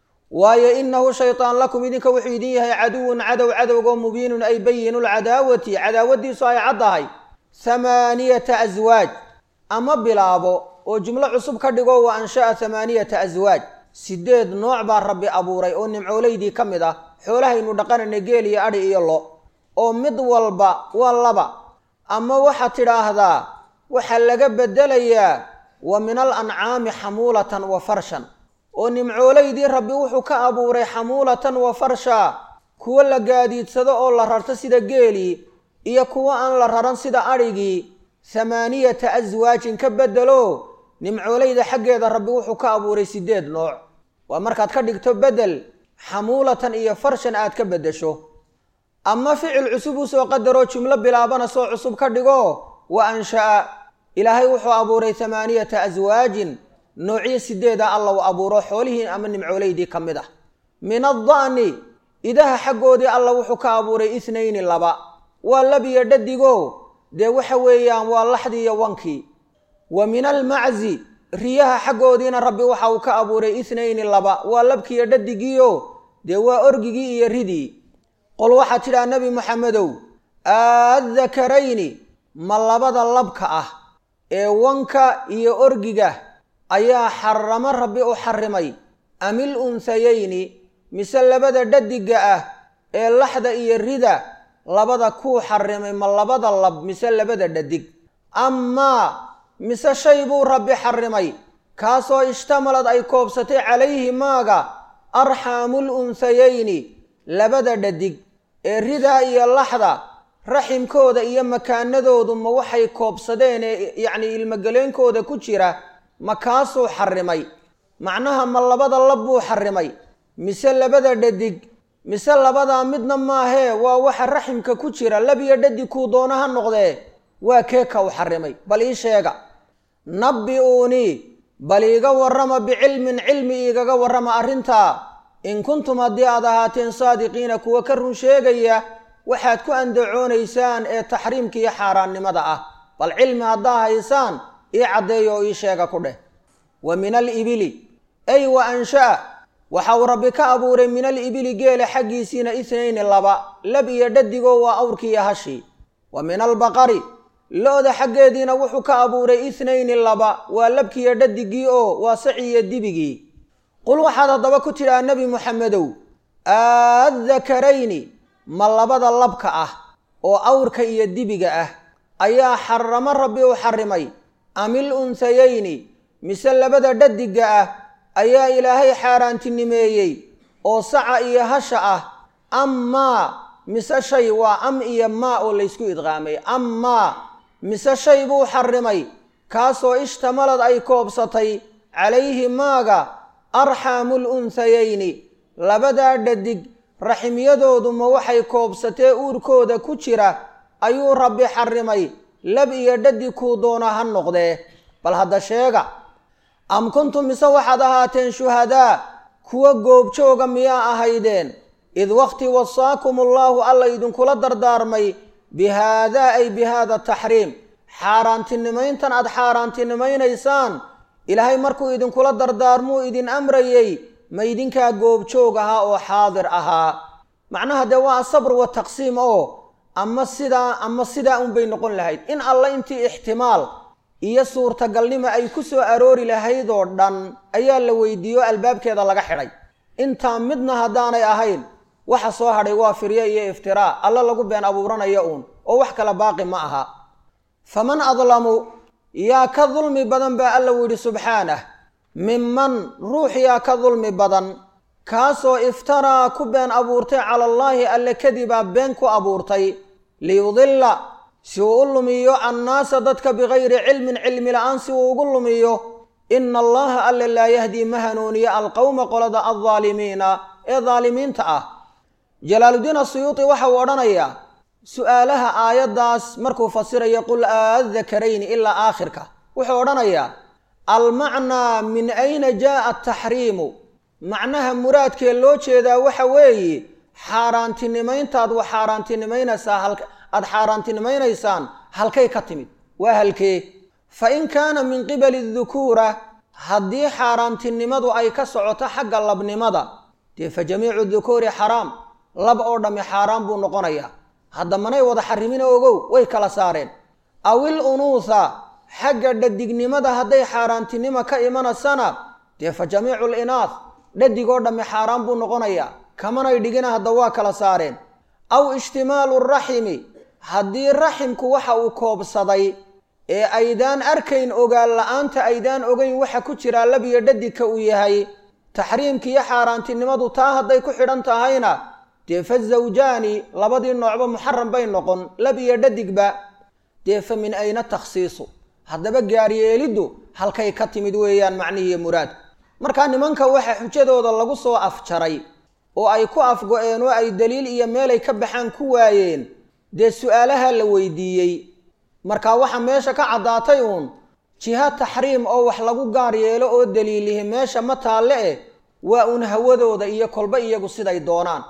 waayo innahu shaydaan lakum idinka wuxuu idin yahay caduwun cadow cadowgoo mubiinun ay bayinu lcadaawati cadaawadiisu ay caddahay hamaaniyata aswaaj ama bilaabo oo jumlo cusub ka dhigo wa ansha'a hamaaniyata aswaaj sideed nooc baa rabbi abuuray oo nimcoolaydii ka mid ah xoolahaynu dhaqanayna geel iyo adhi iyo lo oo mid walba waa laba ama waxaad tidhaahdaa waxaa laga beddelayaa wa min al ancaami xamuulatan wa farshan oo nimcoolaydii rabbi wuxuu ka abuuray xamuulatan wa farsha kuwo la gaadiidsado oo la rarto sida geelii iyo kuwo aan la raran sida adhigii hamaaniyata aswaajin ka beddelo nimcoolayda xaggeeda rabbi wuxuu ka abuuray sideed nooc waa markaad ka dhigto beddel xamuulatan iyo farshan aad ka beddesho ama ficil cusub usoo qadaroo jumlo bilaabana soo cusub ka dhigo wa ansha'a ilaahay wuxuu abuuray hamaaniyata aswaajin noocyo sideeda alla u abuuro xoolihii ama nimcoolaydii ka mid ah min adda'ni idaha xaggoodii alla wuxuu ka abuuray ithnayni laba waa labiyo dhadigo dee waxa weeyaan waa laxdii iyo wankii wa min almaczi riyaha xaggoodiina rabbi waxa uu ka abuuray ithnayni laba waa labkiiyo dhadigiio dee waa orgigii iyo ridii qol waxaad tidhaha nebi moxamedow aaddakarayni ma labada labka ah ee wanka iyo orgiga ayaa xaramo rabbi u xarimay amil unsayayni mise labada dhadiga ah ee laxda iyo rida labada kuu xarimay ma labada lab mise labada dhadig amaa mise shay buu rabbi xarimay kaasoo ishtamalad ay koobsatay calayhi maaga arxaamul unsayayni labada dhadig ee ridaa iyo laxda raximkooda iyo makaanadoodu ma waxay koobsadeen ee yacnii ilmogeleenkooda ku jira ma kaasuu xarimay macnaha ma labada lab buu xarimay mise labada dhadig mise labadaa midna maahee waa waxa raximka ku jira lab iyo dhadig kuu doona ha noqdee waa kee ka u xarimay bal ii sheega nabbi-uunii bal iiga warrama bicilmin cilmi iigaga warrama arrintaa in kuntum haddii aad ahaateen saadiqiina kuwa ka run sheegaya waxaad ku andacoonaysaan ee taxriimka iyo xaaraannimada ah bal cilmi haddaa haysaan ii caddeeya oo ii sheega ku dheh wa min alibili ay wa ansha'a waxa uu rabbi ka abuuray min alibili geela xaggiisiina itnayni laba lab iyo dhadigoo waa awrkii iyo hashii wa min albaqari lo-da xaggeediina wuxuu ka abuuray itnayni laba waa labkiiyo dhadigii oo waa saci iyo dibigii qul waxaad haddaba ku tidhaa nebi muxamedow aadakarayni ma labada labka ah oo awrka iyo dibiga ah ayaa xaramo rabbi u xarimay amil unsayayni mise labada dhadiga ah ayaa ilaahay xaaraantinimeeyey oo saca iyo hasha ah amaa mise shay waa am iyo maa oo laysku idqaamay amaa mise shay buu xarimay kaasoo ishtamalad ay koobsatay calayhi maaga arxaamul unsayayni labadaa dhadig raximyadoodu ma waxay koobsatee uurkooda ku jira ayuu rabbi xarimay lab iyo dhadig kuu doona ha noqdee bal hadda sheega am kuntum mise waxaad ahaateen shuhadaa kuwa goobjooga miyaa ahaydeen id waqti wasaakum allaahu alla idinkula dardaarmay bi haadaa ay bi haada taxriim xaaraantinimayntan aad xaaraantinimaynaysaan ilaahay markuu idinkula dardaarmuu idin amrayey ma idinkaa goobjoog ahaa oo xaadir ahaa macnaha dee waa asabr wa taqsiim oo ama sidaa ama sidaa unbay noqon lahayd in alla intii ixtimaal iyo suurtagalnimo ay ku soo aroori lahayd oo dhan ayaa la weydiiyo albaabkeeda laga xidhay intaa midna haddaanay ahayn waxa soo hadhay waa firye iyo iftiraa alla lagu been abuuranayo uun oo wax kale baaqi ma aha faman adlamu yaa ka dulmi badan baa alla u yidhi subxaanah minman ruux yaa ka dulmi badan kaasoo iftaraa ku been abuurtay cala allaahi alle kadibaa been ku abuurtay liyudilla si uu u lumiyo annaasa dadka bikayri cilmin cilmi la-aan si uu ugu lumiyo ina allaha alle laa yahdii ma hanuuniyo alqowma qolada aldaalimiina ee daalimiinta ah jalaaluddiin asuyuuti waxa uu odhanayaa su-aalaha aayaddaas markuu fasirayo qul aadakarayni ilaa aakhirka wuxuu odhanayaa almacnaa min ayna jaaa ataxriimu macnaha muraadkee loo jeedaa waxa weeye xaaraantinimayntaad wa xaaraantinimaynaysaa aada xaaraantinimaynaysaan halkay ka timid waa halkee fa in kaana min qibali dukuura haddii xaaraantinimadu ay ka socoto xagga labnimada dee fa jamiicu dukuuri xaraam lab oo dhammi xaaraan buu noqonayaa hadda manay wada xarimina ogow way kala saareen awil unuutha xagga dhadignimada hadday xaaraantinimo ka imanaysana dee fa jamiicu linaah dhadig oo dhammi xaaraan buu noqonayaa kamanay dhigina hadda waa kala saareen aw ishtimaalu raximi haddii raximku waxa uu koobsaday ee aydaan arkayn ogaan la-aanta aydaan ogeyn waxa ku jiraa labiyo dhadigka uu yahay taxriimki iyo xaaraantinimadu taa hadday ku xidhan tahayna dee fa zawjaani labadii noocba muxaram bay noqon lab iyo dhadigba dee fa min ayna takhsiisu haddaba gaaryeeliddu halkay ka timid weeyaan macnihiiyo muraad markaa nimanka waxa xujadooda lagu soo afjaray oo ay ku afgo-een oo ay daliil iyo meelay ka baxaan ku waayeen dee su-aalaha la weydiiyey marka waxa meesha ka caddaatay uun jiha taxriim oo wax lagu gaar yeelo oo daliilihi meesha ma taalle eh waa uun hawadooda iyo kolba iyagu siday doonaan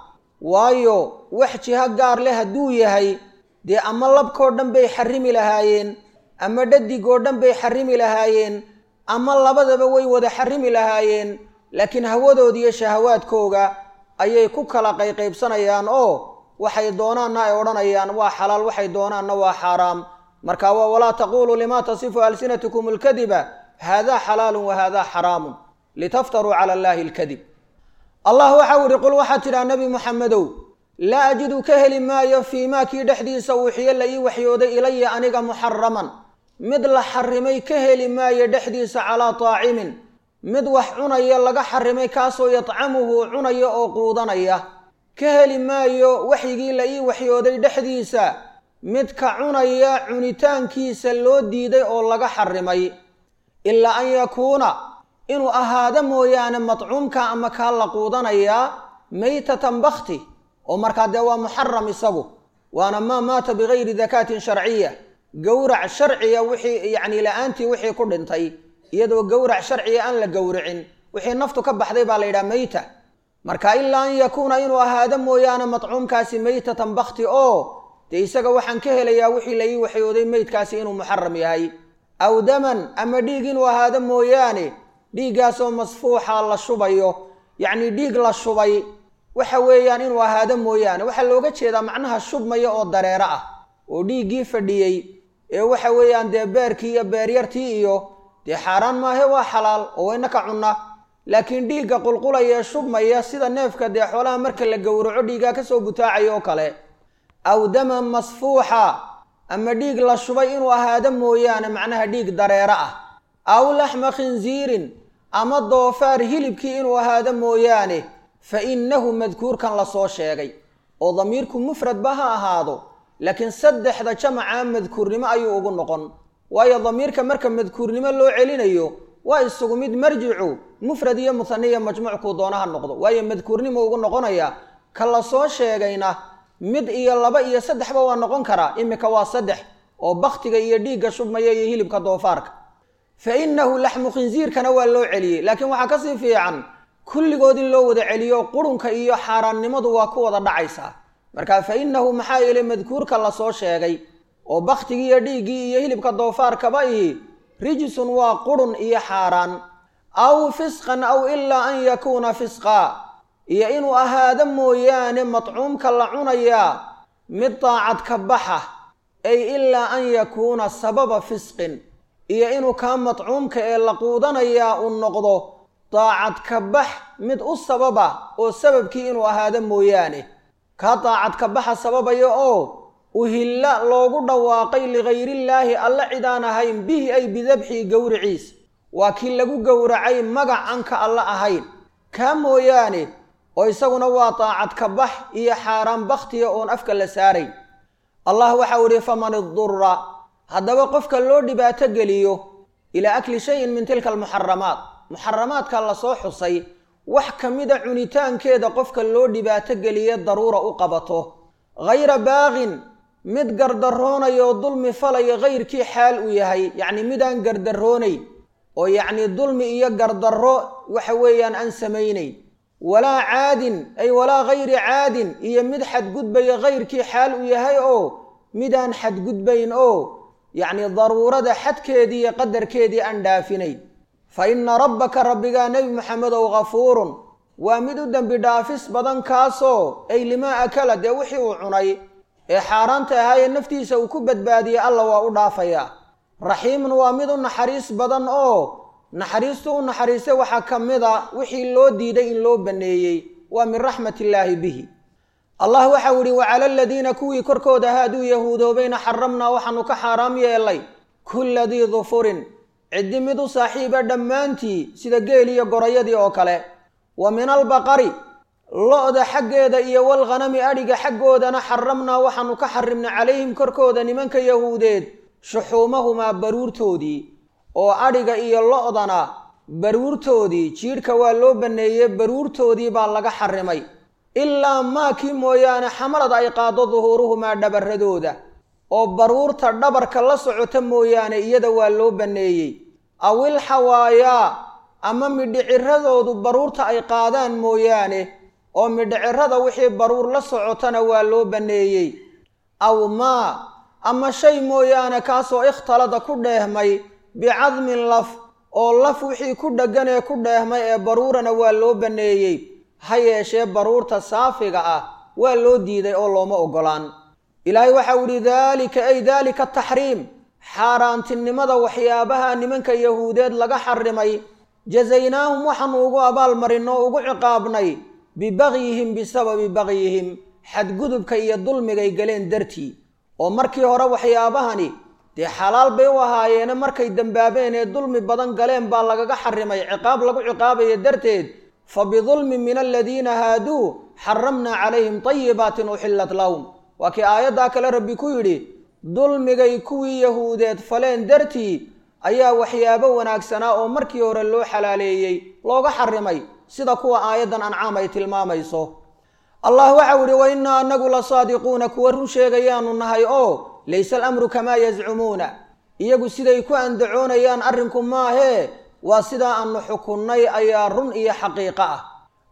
waayo wax jiho gaar leh hadduu yahay dee ama labkoo dhan bay xarimi lahaayeen ama dhadigoo dhan bay xarimi lahaayeen ama labadaba way wada xarimi lahaayeen laakiin hawadooda iyo shahawaadkooga ayay ku kala qayqaybsanayaan oo waxay doonaanna ay odhanayaan waa xalaal waxay doonaanna waa xaaraam marka waa walaa taquluu lima tasifu alsinatukum alkadiba haadaa xalaalun wa haadaa xaraamun litaftaruu cala allahi alkadib allah waxau ihi qul waxaad tidhaha nebi muxamedow laa ajidu ka heli maayo fii maa kii dhexdiisa uuxiyo la ii waxyooday ilaya aniga muxaraman mid la xarimay ka heli maayo dhexdiisa calaa taacimin mid wax cunaya laga xarimay kaasoo yadcamuhu cunaya oo quudanaya ka heli maayo waxyigii la ii waxyooday dhexdiisa midka cunaya cunitaankiisa loo diiday oo laga xarimay ilaa an yakuuna inuu ahaado mooyaane madcuumka ama kaa la quudanayaa maytatan bakti oo markaa dee waa muxaram isagu waana maa maata bigayri dakaatin sharciya gowrac sharciya wixii yacni la-aantii wixii ku dhintay iyadoo gowrac sharciya aan la gowricin wixii naftu ka baxday baa la yidhaha mayta marka ilaa an yakuuna inuu ahaado mooyaane matcuumkaasi meytatan bakti oo dee isaga waxaan ka helayaa wixii la ii waxyooday meydkaasi inuu muxaram yahay aw daman ama dhiig inuu ahaado mooyaane dhiiggaasoo masfuuxa la shubayo yacnii dhiig la shubay waxa weeyaan inuu ahaado mooyaane waxaa looga jeedaa macnaha shubmaya oo dareero ah oo dhiiggii fadhiyey ee waxa weeyaan dee beerkii iyo beeryartii iyo dee xaaraan maahe waa xalaal oo wayna ka cunna laakiin dhiigga qulqulaya ee shubmaya sida neefka dee xoolaha marka la gowraco dhiiggaa kasoo butaacaya oo kale aw daman masfuuxa ama dhiig la shubay inuu ahaado mooyaane macnaha dhiig dareero ah aw laxma khinsiirin ama doofaar hilibkii inuu ahaado mooyaane fa innahu madkuurkan lasoo sheegay oo damiirku mufradba ha ahaado laakiin saddexda jamaca madkuurnimo ayuu ugu noqon waayo damiirka marka madkuurnimo loo celinayo waa isugu mid marjicu mufrad iyo muhaniya majmuuc kuu doona ha noqdo waayo madkuurnimo ugu noqonaya ka lasoo sheegayna mid iyo laba iyo saddexba waa noqon karaa imika waa saddex oo baktiga iyo dhiigga shubmaya iyo hilibka doofaarka fa innahu laxmu khinsiirkana waa loo celiyey laakiin waxaa kasii fiican kulligood in loo wada celiyo qurunka iyo xaaraannimadu waa ku wada dhacaysaa marka fa innahu maxaa yeelay madkuurka lasoo sheegay oo baktigii iyo dhiiggii iyo hilibka doofaarkaba ihi rijisun waa qurun iyo xaaraan aw fisqan aw ilaa an yakuuna fisqa iyo inuu ahaado mooyaane matcuumka la cunayaa mid daacad ka baxa ay ilaa an yakuuna sababa fisqin iyo inuu kaa matcuumka ee la quudanayaa uu noqdo daacad ka bax mid u sababa oo sababkii inuu ahaado mooyaane kaa daacad ka baxa sababaya oo uhilla loogu dhawaaqay ligayrillaahi alle cid aan ahayn bihi ay bidabxii gowriciis waa kii lagu gowracay magac aan ka alle ahayn kaa mooyaane oo isaguna waa daacad ka bax iyo xaaraan bakhtiya oon afka la saarayn allah waxau idhi faman idura haddaba qofka loo dhibaato geliyo ilaa akli shayin min tilka almuxaramaat muxaramaadka lasoo xusay wax ka mida cunitaankeeda qofka loo dhibaato geliye daruura u qabato hayra baaqin mid gardaroonayo dulmi falaya hayrkii xaal uu yahay yacni midaan gardaroonayn oo yacni dulmi iyo gardarro waxa weeyaan aan samaynayn walaa caadin ay walaa hayri caadin iyo mid xadgudbaya hayrkii xaal uu yahay oo midaan xadgudbayn oo yacni daruurada xadkeedii iyo qadarkeedii aan dhaafinayn fa inna rabbaka rabbigaa nebi maxamedow ghafuurun waa mid u dembi dhaafis badan kaasoo ay limaa akala dee wixii uu cunay ee xaaraanta ahaayee naftiisa uu ku badbaadiyey alla waa u dhaafayaa raxiimun waa mid u naxariis badan oo naxariistu u naxariistay waxaa ka mid a wixii loo diiday in loo banneeyey waa min raxmat illaahi bihi allah waxau idhi wacala aladiina kuwii korkooda haaduu yahuudoobayna xaramnaa waxaanu ka xaaraam yeelay kulla dii dufurin ciddi mid u saaxiiba dhammaantii sida geel iyo gorayadii oo kale wa min albaqari lo-da xaggeeda iyo walghanami adhiga xaggoodana xaramnaa waxaanu ka xarimnay calayhim korkooda nimanka yahuudeed shuxuumahumaa baruurtoodii oo adhiga iyo lo-dana baruurtoodii jiidhka waa loo banneeyey baruurtoodii baa laga xarimay ilaa maakii mooyaane xamalad ay qaado duhuuruhumaa dhabarradooda oo baruurta dhabarka la socota mooyaane iyada waa loo banneeyey awil xawaayaa ama midhiciradoodu baruurta ay qaadaan mooyaane oo midhicirada wixii baruur la socotana waa loo banneeyey aw maa ama shay mooyaane kaasoo ikhtalada ku dheehmay bicadmin laf oo laf wixii ku dheggan ee ku dheehmay ee baruurana waa loo banneeyey ha yeeshee baruurta saafiga ah waa loo diiday oo looma oggolaan ilaahay waxau idhi daalika ay daalika taxriim xaaraantinimada waxyaabaha nimanka yahuudeed laga xarimay jazaynaahum waxaanu ugu abaalmarin oo ugu ciqaabnay bibagyihim bisababi bagyihim xadgudubka iyo dulmigay galeen dartii oo markii hore waxyaabahani dee xalaal bay u ahaayeene markay dembaabeen ee dulmi badan galeen baa lagaga xarimay ciqaab lagu ciqaabaya darteed fa bidulmin min aladiina haaduu xaramnaa calayhim tayibaatin uxillat lahum waa kii aayaddaa kale rabbi ku yidhi dulmigay kuwii yahuudeed faleen dartii ayaa waxyaabo wanaagsanaa oo markii hore loo xalaaleeyey looga xarimay sida kuwa aayaddan ancaam ay tilmaamayso allah waxau idhi wa innaa anagu la saadiquuna kuwa run sheegayaanu nahay oo layse alamru kamaa yazcumuuna iyagu siday ku andacoonayaan arrinku maahee waa sidaa aanu xukunnay ayaa run iyo xaqiiqo ah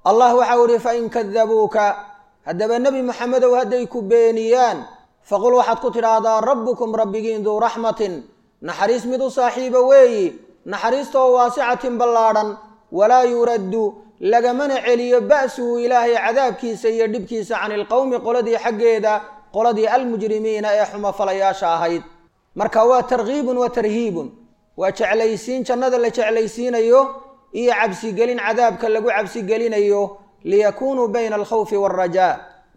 allah waxau idhi fain kadabuuka haddaba nebi maxamedow hadday ku beeniyaan faqul waxaad ku tidhaahdaa rabbukum rabbigiin duu raxmatin naxariis mid u saaxiiba weeyi naxariistaoo waasicatin ballaadhan walaa yuraddu lagamana celiyo ba'suhu ilaahay cadaabkiisa iyo dhibkiisa cani ilqowmi qoladii xaggeeda qoladii almujrimiina ee xumafalayaasha ahayd marka waa tarkiibun wa tarhiibun waa jeclaysiin jannada la jeclaysiinayo iyo cabsigelin cadaabka lagu cabsigelinayo liyakunuu bayna alkhawfi waalrajaa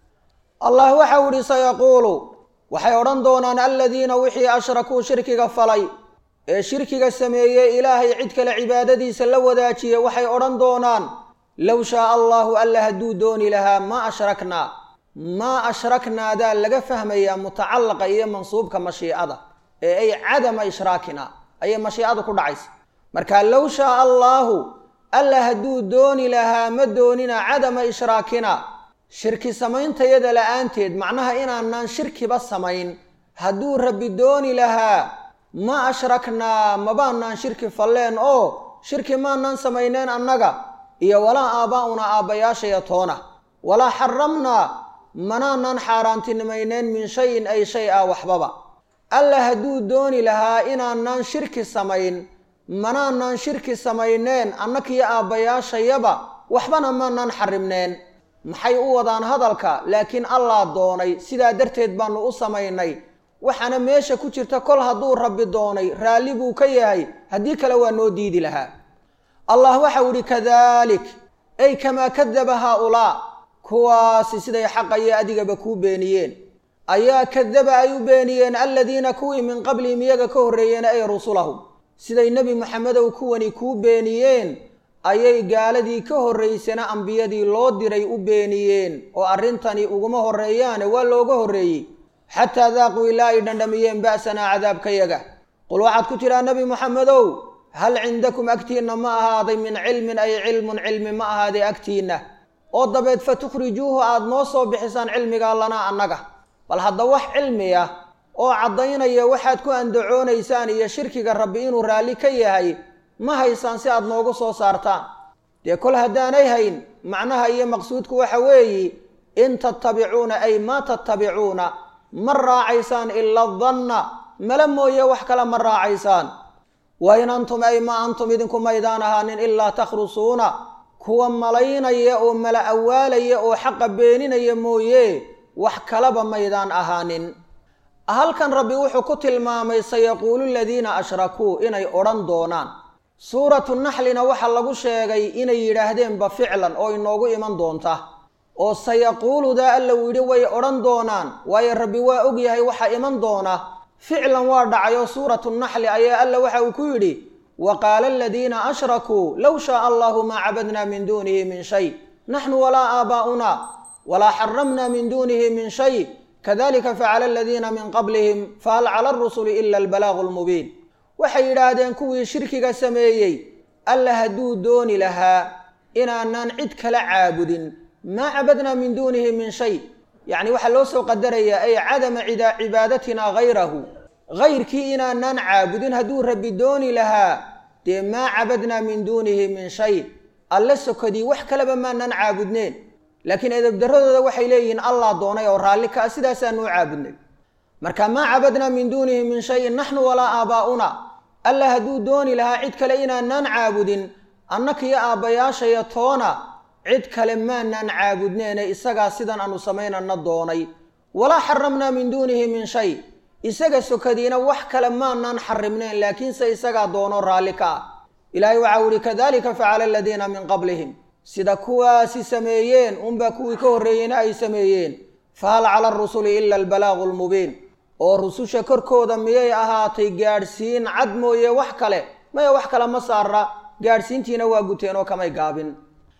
allah waxau idhi sayaquulu waxay odhan doonaan aladiina wixii ashrakuu shirkiga falay ee shirkiga sameeyey ilaahay cid kale cibaadadiisa la wadaajiye waxay odhan doonaan low shaaa allahu alla hadduu dooni lahaa maa ashraknaa maa ashraknaadaa laga fahmayaa mutacallaqa iyo mansuubka mashiicada ee ay cadama ishraakina ayay mashiicadu ku dhacaysa marka low shaaa allaahu alla hadduu dooni lahaa ma doonina cadama ishraakina shirki samaystayada la-aanteed macnaha inaanaan shirkiba samayn hadduu rabbi dooni lahaa ma ashraknaa mabaanaan shirki falleen oo shirki maanaan samayneen annaga iyo walaa aabbaa'una aabbayaashaya toona walaa xaramnaa manaanaan xaaraantinimayneen min shayin ay shay ah waxbaba alla hadduu dooni lahaa inaanaan shirki samayn manaanaan shirki samayneen annakiyo aabbayaashayaba waxbana maanaan xarimneen maxay u wadaan hadalka laakiin allaa doonay sidaa darteed baanu u samaynay waxaana meesha ku jirta kol hadduu rabbi doonay raalli buu ka yahay haddii kale waa noo diidi lahaa allah waxau idhi kadalik ay kamaa kadaba haa-ulaa kuwaasi siday xaqayo adigaba kuu beeniyeen ayaa kadaba ay u beeniyeen aladiina kuwii min qablihim iyaga ka horreeyeen ay rusulahum siday nebi maxamedow kuwani kuu beeniyeen ayay gaaladii ka horraysana ambiyadii loo diray u beeniyeen oo arrintani uguma horreeyaane waa looga horreeyey xataa daaquu ilaa ay dhandhamiyeen ba'sanaa cadaabkayaga qul waxaad ku tidhaa nebi moxamedow hal cindakum agtiinna ma ahaaday min cilmin ay cilmun cilmi ma ahaaday agtiinna oo dabeed fa tukhrijuuhu aada noo soo bixisaan cilmigaa lanaa annaga bal hadda wax cilmi ah oo caddaynaya waxaad ku andacoonaysaan iyo shirkiga rabbi inuu raalli ka yahay ma haysaan si aada noogu soo saartaan dee kol haddaanay hayn macnaha iyo maqsuudku waxa weeyi in tattabicuuna ay maa tattabicuuna ma raacaysaan ila danna mala mooye wax kale ma raacaysaan wa in antum ay ma antum idinku maydaan ahaanin ilaa takhrusuuna kuwa malaynaya oo mala awaalaya oo xaqa beeninaya mooye wax kalaba maydaan ahaanin halkan rabbi wuxuu ku tilmaamay sayaquulu ladiina ashrakuu inay odhan doonaan suuratu naxlina waxaa lagu sheegay inay yidhaahdeenba ficlan oo inoogu iman doonta oo sayaquuludaa alla uu yidhi way odhan doonaan waayo rabbi waa og yahay waxaa iman doona ficlan waa dhacayo suuratu naxli ayaa alla waxa uu ku yidhi wa qaala aladiina ashrakuu low shaaa allahu maa cabadna min duunihi min shay naxnu walaa aabaa'una walaa xaramna min duunihi min shay kadalika facala aladiina min qablihim fahal cala arusuli ila albalaaqu lmubiin waxay yidhaahdeen kuwii shirkiga sameeyey alla hadduu dooni lahaa inaanaan cid kala caabudin maa cabadnaa min duunihi min shay yacni waxaa loo soo qadarayaa ay cadama cibaadatina hayrahu hayrkii inaanaan caabudin hadduu rabbi dooni lahaa dee maa cabadnaa min duunihi min shay alle sokodii wax kaleba maanaan caabudneen laakiin edebdaradooda waxay leeyihiin allah doonay oo raalli kaa sidaasaanu u caabudnay marka maa cabadnaa min duunihi min shayin naxnu walaa aabaa'una alla hadduu dooni lahaa cid kale inaanaan caabudin annakiyo aabbayaashaya toona cid kale maanaan caabudneene isagaa sidan aanu samaynana doonay walaa xaramnaa min duunihi min shay isaga sokadiina wax kale maanaan xarimneen laakiinse isagaa doono raalli ka ah ilaahay waxau ihi kadalika facala aladiina min qablihim sida kuwaasi sameeyeen unbaa kuwii ka horreeyeyna ay sameeyeen fahal cala arusuli ila albalaaqu lmubiin oo rususha korkooda miyay ahaatay gaadhsiin cad mooye wax kale maya wax kale ma saara gaadhsiintiina waa guteen oo kamay gaabin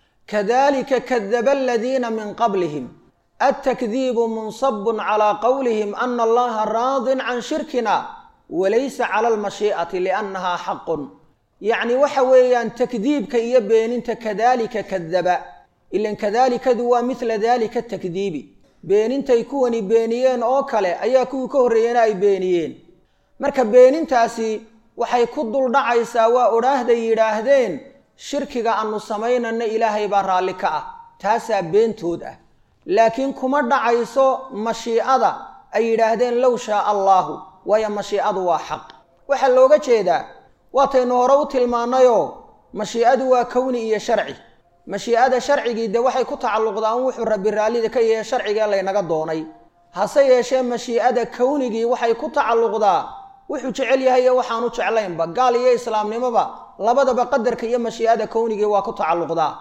kadalika kadaba aladiina min qablihim altakdiibu munsabun calaa qowlihim ana allaha raadin can shirkina walaysa cala almashii'ati liannaha xaqun yacni waxa weeyaan takdiibka iyo beeninta kadalika kadaba ilan kadaalikadu waa midla dalika takdiibi beenintay kuwani beeniyeen oo kale ayaa kuwii ka horreeyena ay beeniyeen marka beenintaasi waxay ku duldhacaysaa waa odhaahday yidhaahdeen shirkiga aanu samaynana ilaahay baa raalli ka ah taasaa beentood ah laakiin kuma dhacayso mashiicada ay yidhaahdeen low shaa allaahu waayo mashiicadu waa xaq waxaa looga jeedaa waataynu hore u tilmaannayoo mashiicadu waa kowni iyo sharci mashiicada sharcigii dee waxay ku tacalluqdaa in wuxuu rabbi raallida ka yahay sharciga laynaga doonay hase yeeshee mashiicada kownigii waxay ku tacalluqdaa wuxuu jecel yahay iyo waxaanu jeclaynba gaal iyo islaamnimoba labadaba qadarka iyo mashiicada kownigii waa ku tacalluqdaa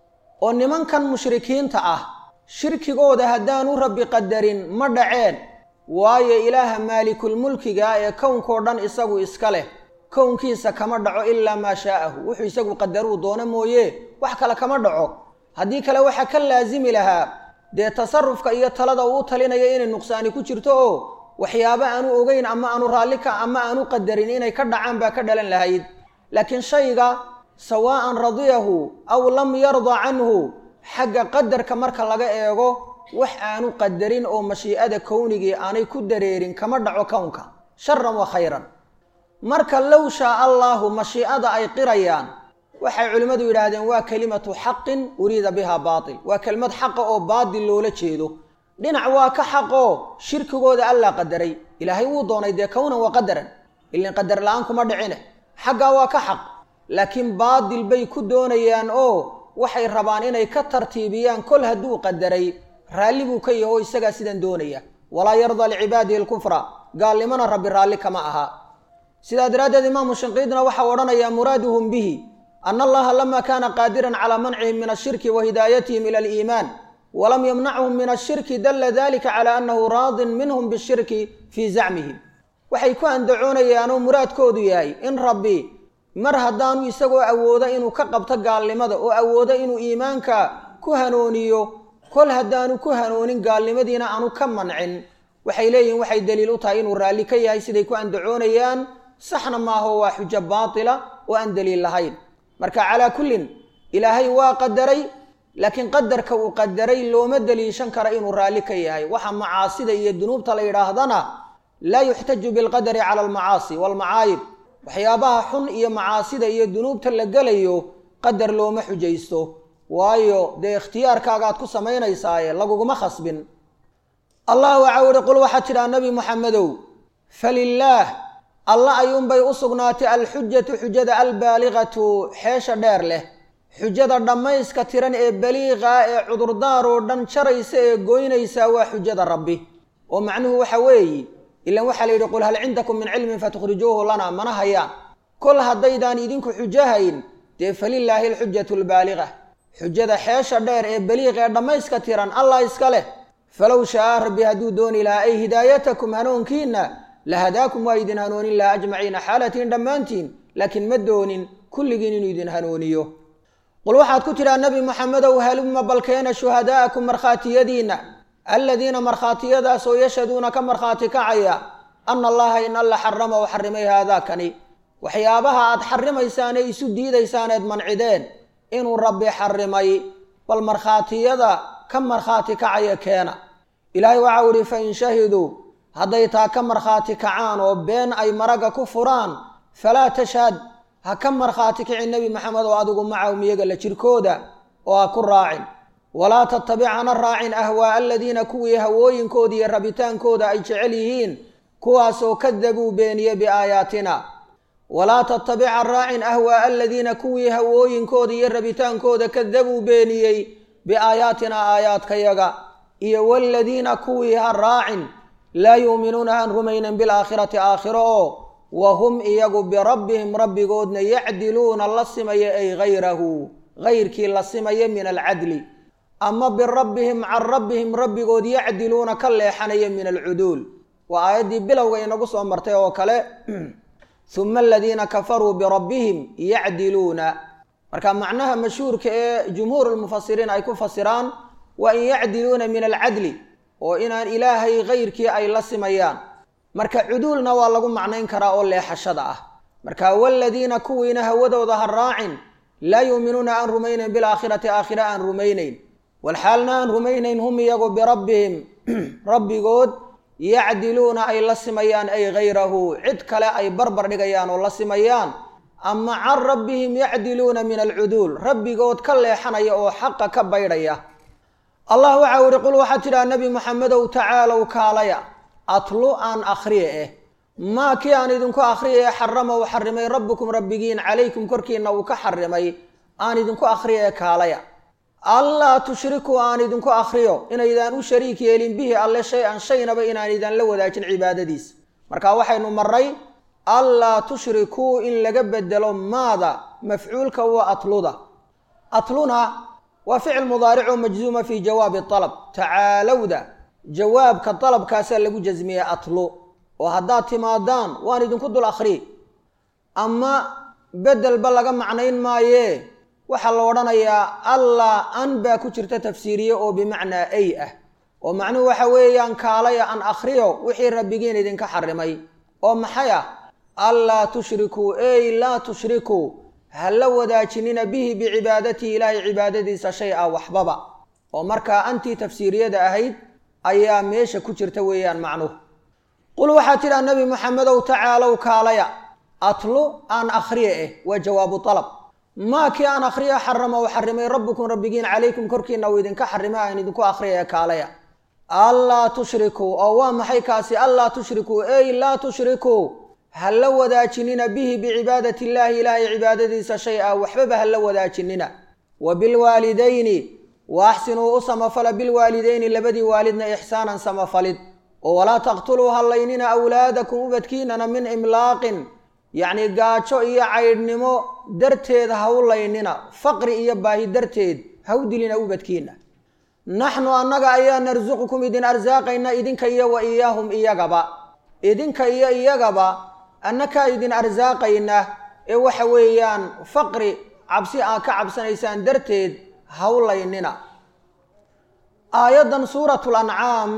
oo nimankan mushrikiinta ah shirkigooda haddaanu rabbi qadarin ma dhaceen waayo ilaaha maalikulmulkiga ee kownkao dhan isagu iska leh kownkiisa kama dhaco ilaa maa shaa'ahu wuxuu isagu qadaruu doono mooye wax kale kama dhaco haddii kale waxaa ka laasimi lahaa dee tasarufka iyo talada uu talinayo inay nuqsaani ku jirto oo waxyaabo aanu ogeyn ama aanu raalli ka ama aanu qadarin inay ka dhacaan baa ka dhalan lahayd laakiin shayga sawaa'an radiyahu aw lam yarda canhu xagga qadarka marka laga eego wax aanu qadarin oo mashiicada kownigii aanay ku dareerin kama dhaco kownka sharan wa khayran marka low shaa allaahu mashiicada ay qirayaan waxay culimmadu yidhaahdeen waa kelimatu xaqin uriida biha baatil waa kelimad xaqa oo baatil loola jeedo dhinac waa ka xaqoo shirkigooda allaa qadaray ilaahay wuu doonay dee kownan wa qadaran ilin qadar la-aan kuma dhicine xaggaa waa ka xaq laakiin baatil bay ku doonayaan oo waxay rabaan inay ka tartiibiyaan kol hadduu qadaray raalli buu ka yaho isagaa sidan doonaya walaa yardaa licibaadihi alkufra gaalnimona rabbi raalli kama aha sidaa daraaddeed imaamu shinqiidna waxau odhanayaa muraaduhum bihi ana allaha lama kaana qaadiran calaa mancihim min ashirki wa hidaayatihim ila aliimaan walam yamnachum min ashirki dalla dalika cala annahu raadin minhum bishirki fii zacmihim waxay ku andacoonayaanoo muraadkoodu yahay in rabbi mar haddaanu isagoo awoodo inuu ka qabto gaalnimada oo awoodo inuu iimaanka ku hanooniyo kol haddaanu ku hanoonin gaalnimadiina aanu ka mancin waxay leeyihin waxay daliil u tahay inuu raalli ka yahay siday ku andacoonayaan saxna maaho waa xujo baatila oo aan daliil lahayn marka calaa kullin ilaahay waa qadaray laakiin qadarka uu qadaray looma daliishan karo inuu raalli ka yahay waxa macaasida iyo dunuubta la yidhaahdana laa yuxtaju bilqadari cala almacaasi waalmacaayib waxyaabaha xun iyo macaasida iyo dunuubta la gelayo qadar looma xujaysto waayo dee ikhtiyaarkaagaad ku samaynaysaaye laguguma khasbin allah waxau ihi qul waxaad tidhaha nabi muxamedow falilaah alla ayuunbay u sugnaatay alxujatu xujada albaaligatu xeesha dheer leh xujada dhammayska tiran ee baliiqa ee cudurdaar oo dhan jaraysa ee goynaysaa waa xujada rabbi oo macnuhu waxa weeye ilan waxaa la yidhi qul hal cindakum min cilmin fatukhrijuuhu lana mana hayaan kol haddaydaan idinku xujahayn dee falilaahi alxujatu albaaliga xujada xeesha dheer ee baliiqa ee dhammayska tiran allah iska leh falow shaaa rabbi hadduu dooni lahaa ay hidaayatakum hanuunkiinna lahadaakum waa idin hanoonin laha ajmaciina xaalatiin dhammaantiin laakiin ma doonin kulligiin inuu idin hanuuniyo qul waxaad ku tidhaha nebi moxamedow halumma balkeena shuhadaa'akum markhaatiyadiinna aladiina markhaatiyadaasoo yashhaduuna ka markhaati kacaya ana allaha in alla xarama oo xarimay haadaakani waxyaabaha aad xarimaysaan ee isu diidaysaan eed mancideen inuu rabbi xarimay bal markhaatiyada ka markhaati kacaya keena ilaahay waxau idhi fain shahiduu hadday taa ka markhaati kacaan oo been ay maragga ku furaan falaa tashhad ha ka markhaati kici nebi maxamed oo adigu macahum iyaga la jirkooda oo ha ku raacin walaa tattabic hana raacin ahwaa'a aladiina kuwii hawooyinkooda iyo rabitaankooda ay jecel yihiin kuwaasoo kadabuu beeniye biaayaatina walaa tattabic ha raacin ahwaa'a aladiina kuwii hawooyinkooda iyo rabitaankooda kadabuu beeniyey biaayaatina aayaadkayaga iyo waladiina kuwii ha raacin laa yuuminuuna aan rumaynan bilaakhirati aakhiro oo wa hum iyagu birabbihim rabbigoodna yacdiluuna la simaya ay hayrahu hayrkii la simaya min alcadli ama birabbihim can rabbihim rabbigood yacdiluuna ka leexanaya min alcuduul waa aayaddii bilowga inagu soo martay oo kale huma aladiina kafaruu birabbihim yacdiluuna marka macnaha mashhuurka ee jumhuur lmufasiriin ay ku fasiraan waa in yacdiluuna min alcadli oo inaan ilaahay hayrkii ay la simayaan marka cuduulna waa lagu macnayn karaa oo leexashada ah marka waladiina kuwiina hawadooda ha raacin laa yuuminuuna aan rumaynayn bilaakhirati aakhira aan rumaynayn walxaalna aan rumaynayn hum iyagu birabbihim rabbigood yacdiluuna ay la simayaan ay hayrahu cid kale ay barbar dhigayaan oo la simayaan ama can rabbihim yacdiluuna min alcuduul rabbigood ka leexanaya oo xaqa ka baydhaya allah waxau ihi qul waxaad tidhaha nebi moxamedow tacaalow kaalaya atlu aan akhriye eh maa kii aan idinku akhriye ee xarama uu xarimay rabbukum rabbigiin calaykum korkiina uu ka xarimay aan idinku akhriye ee kaalaya allaa tushrikuu aan idinku akhriyo inaydaan u shariik yeelin bihi alle shay-an shaynaba inaan idaan la wadaajin cibaadadiisa marka waxaynu maray allaa tushrikuu in laga bedelo maada mafcuulka waa atluda atluna waa ficil mudaaric oo majzuuma fii jawaabi alab tacaalowda jawaabka dalabkaasaa lagu jasmiyey atlu oo haddaad timaadaan waan idinku dul akhriyi ama bedelba laga macnayn maayee waxaa la odhanayaa allah an baa ku jirta tafsiiriye oo bimacnaa ay ah oo macnuhu waxa weeyaan kaalaya an akhriyo wixii rabbigiin idinka xarimay oo maxay ah allaa tushrikuu ey laa tushrikuu ha la wadaajinina bihi bicibaadatihi ilaahay cibaadadiisa shay a waxbaba oo markaa antii tafsiiriyada ahayd ayaa meesha ku jirta weeyaan macnuhu qul waxaad tidhaha nebi moxamedow tacaalow kaalaya atlu aan akhriye eh waa jawaabu alab maa kii aan akhriya xarama u xarimay rabbukum rabbigiin calaykum korkiina uu idinka xarimay aan idinku akhriya kaalaya allaa tushrikuu oo waa maxay kaasi allaa tushrikuu ey laa tushrikuu ha la wadaajinina bihi bicibaadati illaahi ilaahay cibaadadiisa shay a waxbaba ha la wadaajinina wa bilwaalidayni wa axsinuu u samafala bilwaalidayni labadii waalidna ixsaanan samafalid oo walaa taqtuluu hallaynina awlaadakum ubadkiinana min imlaaqin yacni gaajo iyo caydhnimo darteed ha u laynina faqri iyo baahi darteed ha u dilina ubadkiina naxnu annaga ayaa narsuqukum idin arsaaqayna idinka iyo wa iyaahum iyagaba idinka iyo iyagaba annakaa idin arsaaqayna ee waxa weeyaan faqri cabsi aad ka cabsanaysaan darteed ha u laynina aayaddan suuratu lancaam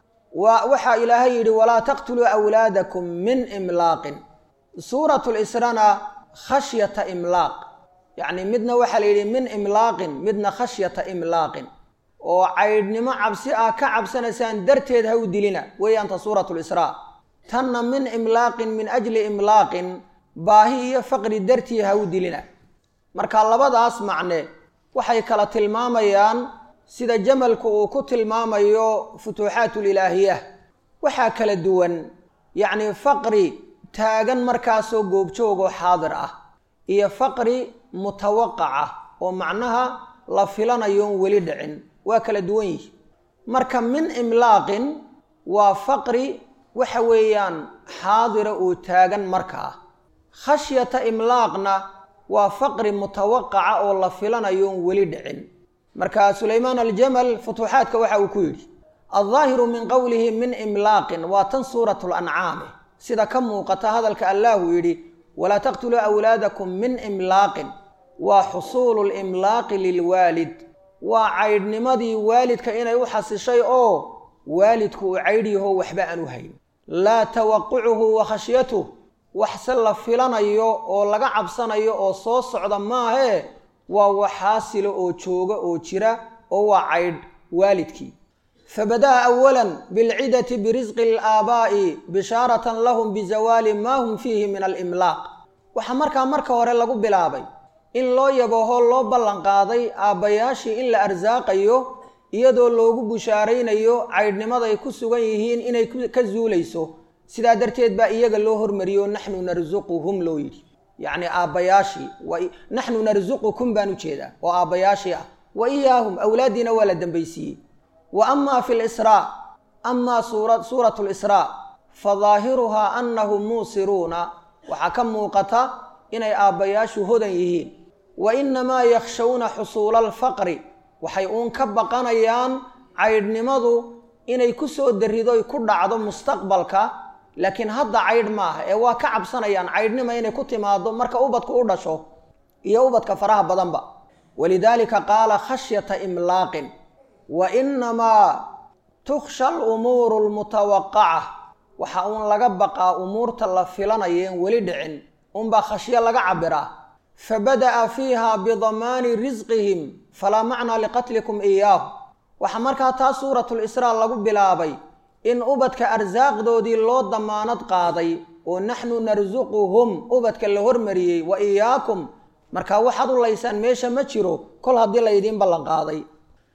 waa waxaa ilaahay yidhi walaa taqtuluu awlaadakum min imlaaqin suuratu lisrana khashyata imlaaq yacni midna waxaa la yidhi min imlaaqin midna khashyata imlaaqin oo caydhnimo cabsi ah ka cabsanaysaan darteed ha u dilina weeyaanta suuratu lisraa tanna min imlaaqin min ajli imlaaqin baahi iyo faqri dartii ha u dilina marka labadaas macne waxay kala tilmaamayaan sida jamalku uu ku tilmaamayo futuuxaatulilaahiya waxaa kala duwan yacni faqri taagan markaasoo goobjoogoo xaadir ah iyo faqri mutawaqaca oo macnaha la filanayoon weli dhicin waa kala duwan yihi marka min imlaaqin waa faqri waxa weeyaan xaadira oo taagan markaa khashyata imlaaqna waa faqri mutawaqaca oo la filanayoon weli dhicin marka sulaymaan aljamal futuuxaadka waxa uu ku yidhi aldaahiru min qowlihi min imlaaqin waa tan suuratu lancaami sida ka muuqata hadalka allahu yidhi walaa taqtuluu awlaadakum min imlaaqin waa xusuulu limlaaqi lilwaalid waa caydhnimadii waalidka inay u xasishay oo waalidku uu caydhyaho waxba aan u hayn laa tawaqucuhu wa khashyatuh waxse la filanayo oo laga cabsanayo oo soo socda maahee waa waxaasilo oo jooga oo jira oo waa caydh waalidkii fabada'a awalan bilcidati birisqi alaabaa'i bishaaratan lahum bizawaali maa hum fiihi min alimlaaq waxaa markaa marka hore lagu bilaabay in loo yabaho loo ballanqaaday aabbayaashii in la arsaaqayo iyadoo loogu bushaaraynayo caydhnimaday ku sugan yihiin inay ka zuulayso sidaa darteed baa iyaga loo hormariyo naxnu narsuquhum loo yidhi yacni aabbayaashii naxnu narsuqukum baan u jeedaa oo aabbayaashii ah wa iyaahum awlaaddiina waa la dambaysiiyey wa amaa fi lisraa amaa suuratu lisraa fa daahiruhaa annahum muusiruuna waxaa ka muuqata inay aabbayaashu hodan yihiin wa innamaa yakhshawna xusuula alfaqri waxay uun ka baqanayaan caydhnimadu inay ku soo darridoy ku dhacdo mustaqbalka laakiin hadda caydh maaha ee waa ka cabsanayaan caydhnima inay ku timaado marka ubadku u dhasho iyo ubadka faraha badanba walidaalika qaala khashyata imlaaqin wa innamaa tukhsha alumuuru almutawaqaca waxa uun laga baqaa umuurta la filanayeen weli dhicin unbaa khashyo laga cabiraa fabada'a fiiha bidamaani risqihim falaa macnaa liqatlikum iyaahu waxaa markaa taa suuratulisraa lagu bilaabay in ubadka arsaaqdoodii loo damaanad qaaday oo naxnu narsuquhum ubadka la hormariyey wa iyaakum markaa waxaad u laysaan meesha ma jiro kol haddii laydiin ballanqaaday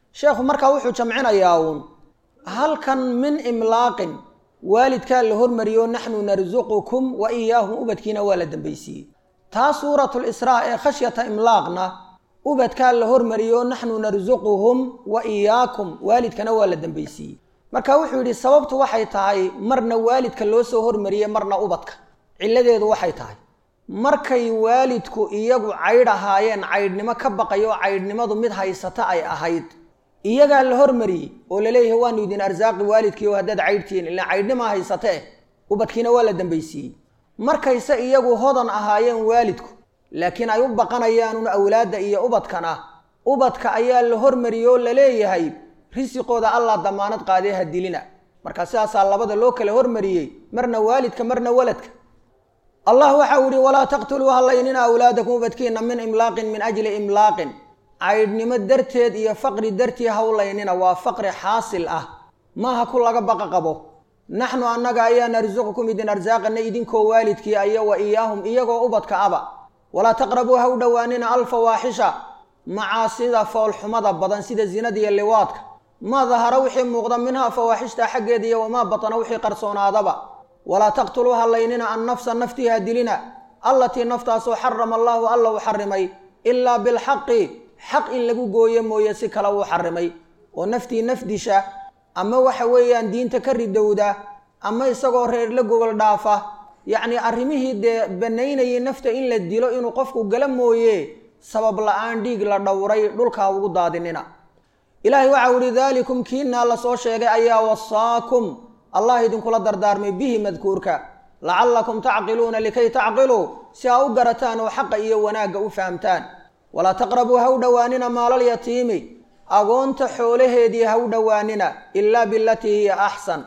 sheekhu markaa wuxuu jamcinayaa uun halkan min imlaaqin waalidkaa la hormariyo naxnu narsuqukum wa iyaahum ubadkiina waa la dambaysiiyey taa suuratulisraa ee khashyata imlaaqna ubadkaa la hormariyo naxnu narsuquhum wa iyaakum waalidkana waa la dambaysiiyey marka wuxuu yidhi sababtu waxay tahay marna waalidka loo soo hormariyey marna ubadka cilladeedu waxay tahay markay waalidku iyagu caydh ahaayeen caydhnimo ka baqayo caydhnimadu mid haysata ay ahayd iyagaa la hormariyey oo laleeyahay waanu idin arsaaqi waalidkiio haddaad caydhtihiin ilaa caydhnimaa haysatee ubadkiina waa la dambaysiiyey markayse iyagu hodan ahaayeen waalidku laakiin ay u baqanayaanun awlaadda iyo ubadkana ubadka ayaa la hormariyey oo laleeyahay risiqooda allah damaanad qaadee ha dilina marka sidaasaa labada loo kala hormariyey marna waalidka marna waladka allah waxau yihi walaa taqtuluu hallaynina awlaadakum ubadkiina min imlaaqin min ajli imlaaqin caydhnimo darteed iyo faqri dartii hawlaynina waa faqri xaasil ah maaha ku laga baqa qabo naxnu annaga ayaa narsuqukum idin arsaaqana idinkoo waalidkii aya wa iyaahum iyagoo ubadka aba walaa taqrabuu ha u dhowaanina alfawaaxisha macaasida foolxumada badan sida zinada iyo liwaadka maa dahara wixii muuqda minhaa fawaaxishta xaggeeda iyo wamaa batana wixii qarsoonaadaba walaa taqtuluu hallaynina annafsa naftii ha dilina allatii naftaasoo xarama allaahu alla u xarimay ilaa bilxaqi xaq in lagu gooyo mooye si kale uu xarimay oo naftii nafdisha ama waxa weeyaan diinta ka ridowda ama isagoo reer la gogol dhaafa yacni arrimihii dee banaynayay nafta in la dilo inuu qofku gala mooye sabab la-aan dhiig la dhowray dhulkaa ugu daadinina ilaahay waxau ihi daalikum kiinaa la soo sheegay ayaa wasaakum allah idinkula dardaarmay bihi madkuurka lacallakum tacqiluuna likay tacqiluu si aa u garataan oo xaqa iyo wanaagga u fahamtaan walaa taqrabuu ha u dhowaanina maalalyatiimi agoonta xoolaheedii ha u dhowaanina ilaa bilatii hiya axsan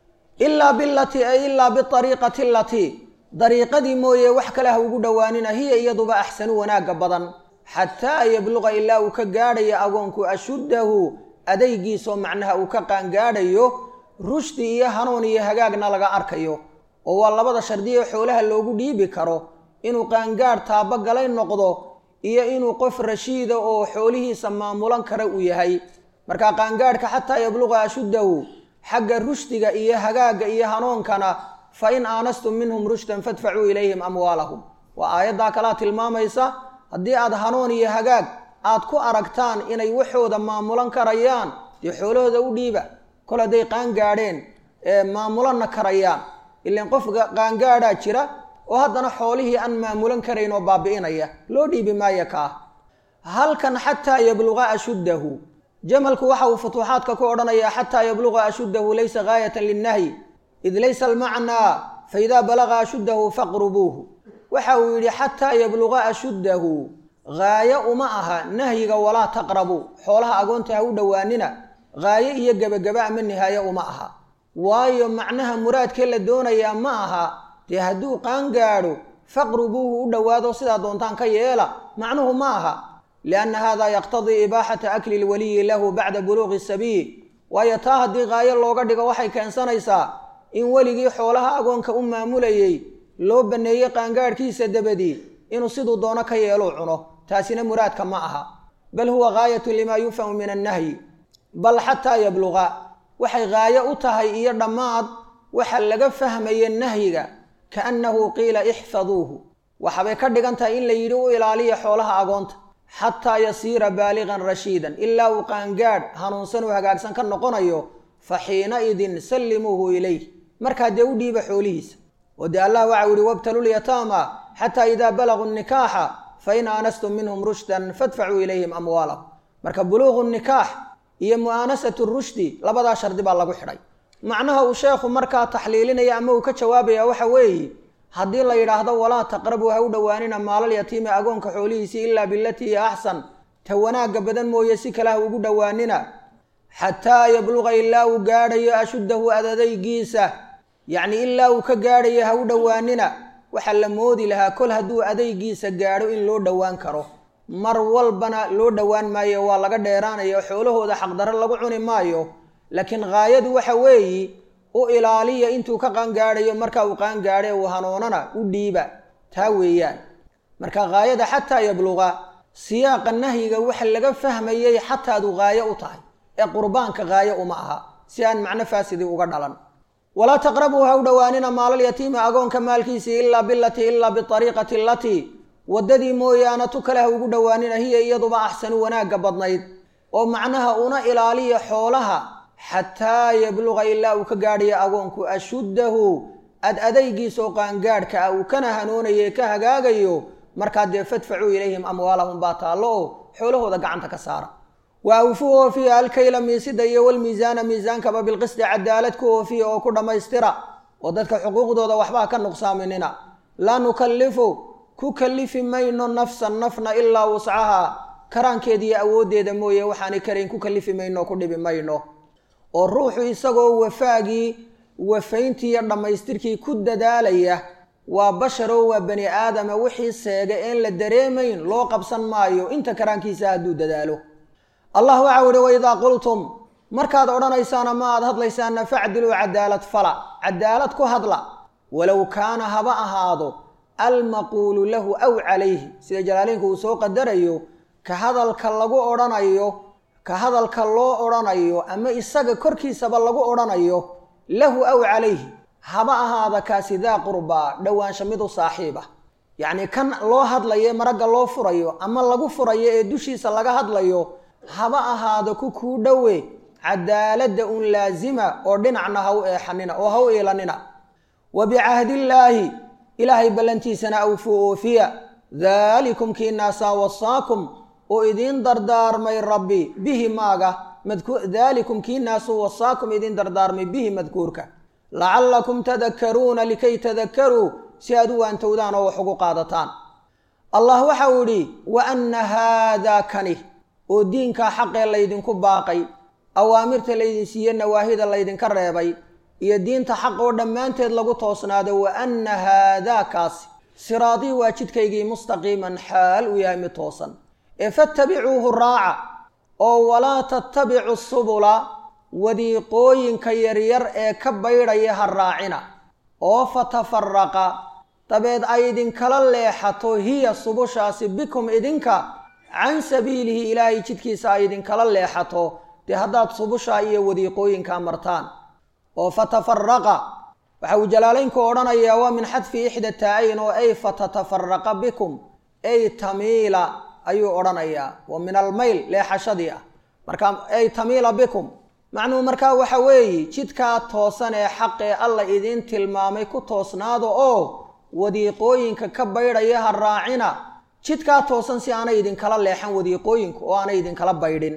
ilaa bilatii ay ilaa biariiqati alatii dariiqadii mooye wax kale ha ugu dhowaanina hiya iyaduba axsanu wanaagga badan xataa yabluqa ilaa uu ka gaadhayo agoonku ashuddahu adaygiisoo macnaha uu ka qaangaadhayo rushdi iyo hanuun iyo hagaagna laga arkayo oo waa labada shardiye xoolaha loogu dhiibi karo inuu qaangaadh taabagalay noqdo iyo inuu qof rashiida oo xoolihiisa maamulan kara uu yahay marka qaangaadhka xataa yabluqa ashuddahu xagga rushdiga iyo hagaagga iyo hanuunkana fa in aanastum minhum rushdan fadfacuu ilayhim amwaalahum waa aayaddaa kalaa tilmaamaysa haddii aad hanuun iyo hagaag aad ku aragtaan inay waxooda maamulan karayaan dee xoolahooda u dhiiba kol hadday qaangaadheen ee maamulanna karayaan ilaan qof qaangaadhaa jira oo haddana xoolihii aan maamulan karayn oo baabi'inaya loo dhiibi maayo ka ah halkan xataa yabluqa ashuddahu jamalku waxa uu futuuxaadka ku odhanayaa xataa yabluqa ashuddahu laysa gaayatan linnahyi id laysa almacnaa faidaa balaqa ashuddahu faqrubuuhu waxa uu yidhi xataa yabluqa ashuddahu gaayo uma aha nahyiga walaa taqrabuu xoolaha agoonta ha u dhowaanina gaayo iyo gebagaba ama nihaayo uma aha waayo macnaha muraadkee la doonayaa ma aha dee hadduu qaangaadho faqrubuuhu u dhowaado sidaa doontaan ka yeela macnuhu ma aha lianna hada yaqtadii ibaaxata akli lwaliyi lahu bacda buluuqi sabiil waayo taa haddii gaayo looga dhigo waxay keensanaysaa in weligii xoolaha agoonka u maamulayey loo banneeyey qaangaadhkiisa dabadii inuu siduu doono ka yeeluu cuno taasina muraadka ma aha bal huwa gaayatu limaa yufhamu min annahyi bal xataa yabluqa waxay gaayo u tahay iyo dhammaad waxa laga fahmaya nahyiga kaannahu qiila ixfaduuhu waxabay ka dhigan tahay in la yidhi u ilaaliya xoolaha agoonta xataa yasiira baaligan rashiidan ilaa uu qaangaadh hanuunsan oo hagaagsan ka noqonayo fa xiinaidin sallimuuhu ilayh markaa dee u dhiiba xoolihiisa oo dee allah waxau yihi wabtalulyataama xataa idaa balaguu nikaaxa fain aanastum minhum rushdan fadfacuu ilayhim amwaalahum marka buluuqu nikaax iyo mu'aanasatu rushdi labadaa shardi baa lagu xidhay macnaha uu sheekhu markaa taxliilinaya ama uu ka jawaabaya waxa weeye haddii la yidhaahdo walaa taqrabuu ha u dhowaanina maalal yatiimi agoonka xoolihiisii ilaa bilatii hiya axsan ta wanaagga badan mooye si kale ha ugu dhowaanina xataa yabluqa ilaa uu gaadhayo ashuddahu adadaygiisa yacni ilaa uu ka gaadhayo ha u dhowaanina waxaa la moodi lahaa kol hadduu adaygiisa gaadho in loo dhowaan karo mar walbana loo dhowaan maayo waa laga dheeraanaya xoolahooda xaqdarro lagu cuni maayo laakiin haayadu waxa weeyi u ilaaliya intuu ka qaangaadhayo marka uu qaangaadhe uu hanuunana u dhiiba taa weeyaan marka haayada xataa yabluqa siyaaqa nahyiga waxa laga fahmayay xataadu haayo u tahay ee qurbaanka qaayo uma aha si aan macno faasidii uga dhalan walaa taqrabuu ha u dhowaanina maalalyatiimi agoonka maalkiisii ilaa bilatii ilaa biariiqati alatii waddadii mooyaane tu kale ha ugu dhowaanina hiya iyaduba axsanu wanaagga badnayd oo macnaha una ilaaliya xoolaha xataa yabluqa ilaa uu ka gaadhayo agoonku ashuddahu ad adaygiisa oo qaangaadhka ah uu kana hanoonaye ka hagaagayo markaa dee fadfacuu ilayhim amwaalahum baa taallo oo xoolahooda gacanta ka saara wa awfuu oofiya alkayla miisida iyo walmiisaana miisaankaba bilqisdi cadaalad ku oofiya oo ku dhammaystira oo dadka xuquuqdooda waxbaa ka nuqsaaminina laa nukallifu ku kallifi mayno nafsan nafna ilaa wuscaha karaankeeda iyo awooddeeda mooye waxaanay karayn ku kallifi mayno ku dhibi mayno oo ruuxu isagoo wafaagii wafayntii iyo dhammaystirkii ku dadaalaya waa basharoo waa bani aadama wixii seega een la dareemayn loo qabsan maayo inta karaankiisa hadduu dadaalo allah waxau ihi waidaa qultum markaad odhanaysaan ama aad hadlaysaanna facdiluu cadaalad fala cadaalad ku hadla walow kaana haba ahaado almaquulu lahu aw calayhi sida jalaaleynku uu soo qadarayo ka hadalka lagu odhanayo ka hadalka loo odhanayo ama isaga korkiisaba lagu odhanayo lahu aw calayhi haba ahaada kaasi daa qurbaa dhowaansha mid u saaxiiba yacnii kan loo hadlayo maragga loo furayo ama lagu furayo ee dushiisa laga hadlayo haba ahaado ku kuu dhowe cadaaladda un laasima oo dhinacna ha u eexanina oo ha u iilanina wa bicahdillaahi ilaahay ballantiisana awfuu oofiya daalikum kiinaasaa wasaakum oo idiin dardaarmay rabbi bihi maaga daalikum kiinaasuu wasaakum idiin dardaarmay bihi madkuurka lacallakum tadakkaruuna likay tadakkaruu si aad u waantowdaan oo wax ugu qaadataan allah waxau idhi wa anna haadaa kani oo diinkaa xaqee laydinku baaqay awaamirta laydin siiye nawaahida laydinka reebay iyo diinta xaq oo dhammaanteed lagu toosnaado wa anna haadaa kaasi siraadii waa jidkaygii mustaqiiman xaal uu yahay mid toosan ee fattabicuuhu raaca oo walaa tattabicu subula wadiiqooyinka yaryar ee ka baydhaya ha raacina oo fatafaraqa dabeed ay idinkala leexato hiya subushaasi bikum idinka can sabiilihi ilaahay jidkiisa ay idinkala leexato dee haddaad subushaa iyo wadiiqooyinkaa martaan oo fatafaraqa waxa uu jalaalaynku odhanayaa waa min xadfi ixda taa-ayn oo ay fatatafaraqa bikum ay tamiila ayuu odhanayaa wa min almayl leexashadii ah marka ay tamiila bikum macnuhu markaa waxa weeye jidkaa toosan ee xaqee alla idiin tilmaamay ku toosnaado oo wadiiqooyinka ka baydhaya ha raacina jidkaa toosan si aanay idinkala leexan wadiiqooyinku oo aanay idinkala baydhin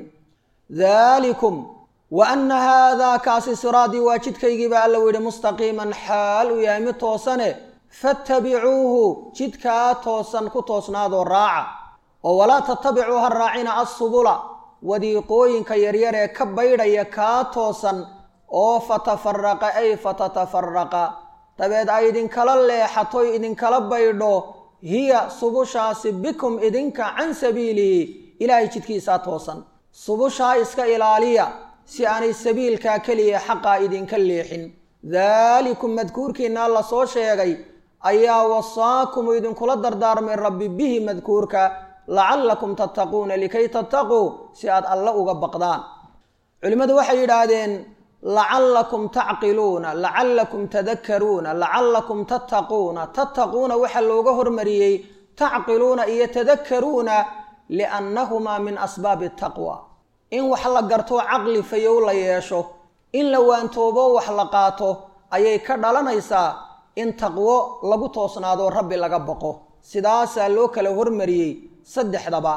daalikum wa anna haadaa kaasi siraadii waa jidkaygiiba alla u yidhi mustaqiiman xaal uu yahay mid toosane fattabicuuhu jidkaa toosan ku toosnaadoo raaca oo walaa tattabicuu ha raacina assubula wadiiqooyinka yaryar ee ka baydhaya kaa toosan oo fatafaraqa ay fatatafaraqa dabeed ay idinkala leexatoy idinkala baydho hiya subushaasi bikum idinka can sabiilihi ilaahay jidkiisaa toosan subushaa iska ilaaliya si aanay sabiilkaa keliya xaqaa idinka leexin daalikum madkuurkiinaa la soo sheegay ayaa wasaakum idinkula dardaarmay rabbi bihi madkuurka lacallakum tattaquuna likay tattaquu si aad alle uga baqdaan culimmadu waxay yidhaahdeen lacallakum tacqiluuna lacallakum tadakkaruuna lacallakum tattaquuna tattaquuna waxaa looga hormariyey tacqiluuna iyo tadakkaruuna liannahumaa min asbaabi taqwa in wax la garto caqli fayow la yeesho in la waantoobo wax la qaato ayay ka dhalanaysaa in taqwo lagu toosnaado rabbi laga baqo sidaasaa loo kala hormariyey saddexdaba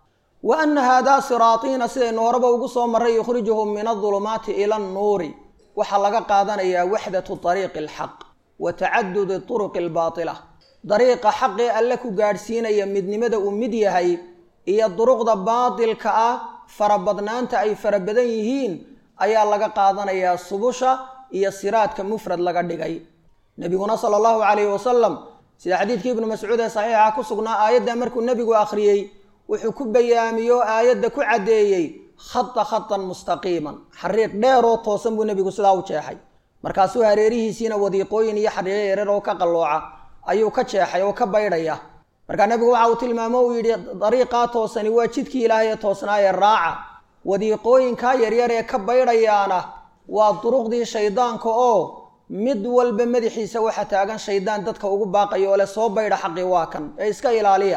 wa anna haadaa siraatiina sidaynu horeba ugu soo marray yukhrijuhum min adulumaati ila annuuri waxaa laga qaadanayaa waxdatu dariiqi alxaq wa tacadudi turuqi albaatila dariiqa xaqee alle ku gaadhsiinaya midnimada uu mid yahay iyo duruqda baatilka ah farabadnaanta ay fara badan yihiin ayaa laga qaadanayaa subusha iyo siraadka mufrad laga dhigay nebiguna sala allahu calayhi wasalam sida xadiidkii ibnu mascuud ee saxiixa ku sugnaa aayadda markuu nebigu akhriyey wuxuu ku bayaamiyey oo aayadda ku caddeeyey khata khatan mustaqiiman xariiq dheeroo toosan buu nebigu sidaa u jeexay markaasuu hareerihiisiina wadiiqooyin iyo xariiqo yareer oo ka qallooca ayuu ka jeexay oo ka baydhaya markaa nebigu waxa uu tilmaamo uu yidhi dariiqaa toosani waa jidkii ilaahay ee toosnaayee raaca wadiiqooyinkaa yaryar ee ka baydhayaana waa duruqdii shaydaanka oo mid walba madaxiisa waxa taagan shaydaan dadka ugu baaqaya oo leh soo baydha xaqii waa kan ee iska ilaaliya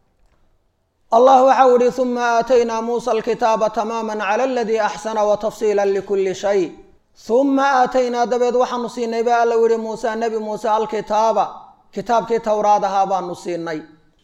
allah waxau ihi uma aataynaa muusa alkitaaba tamaama cala aladii axsana wa tafsiila likulli shay uma aataynaa dabeed waxaanu siinay ba alla yihi muuse nebi muuse alkitaaba kitaabkii towraad ahaa baanu siinay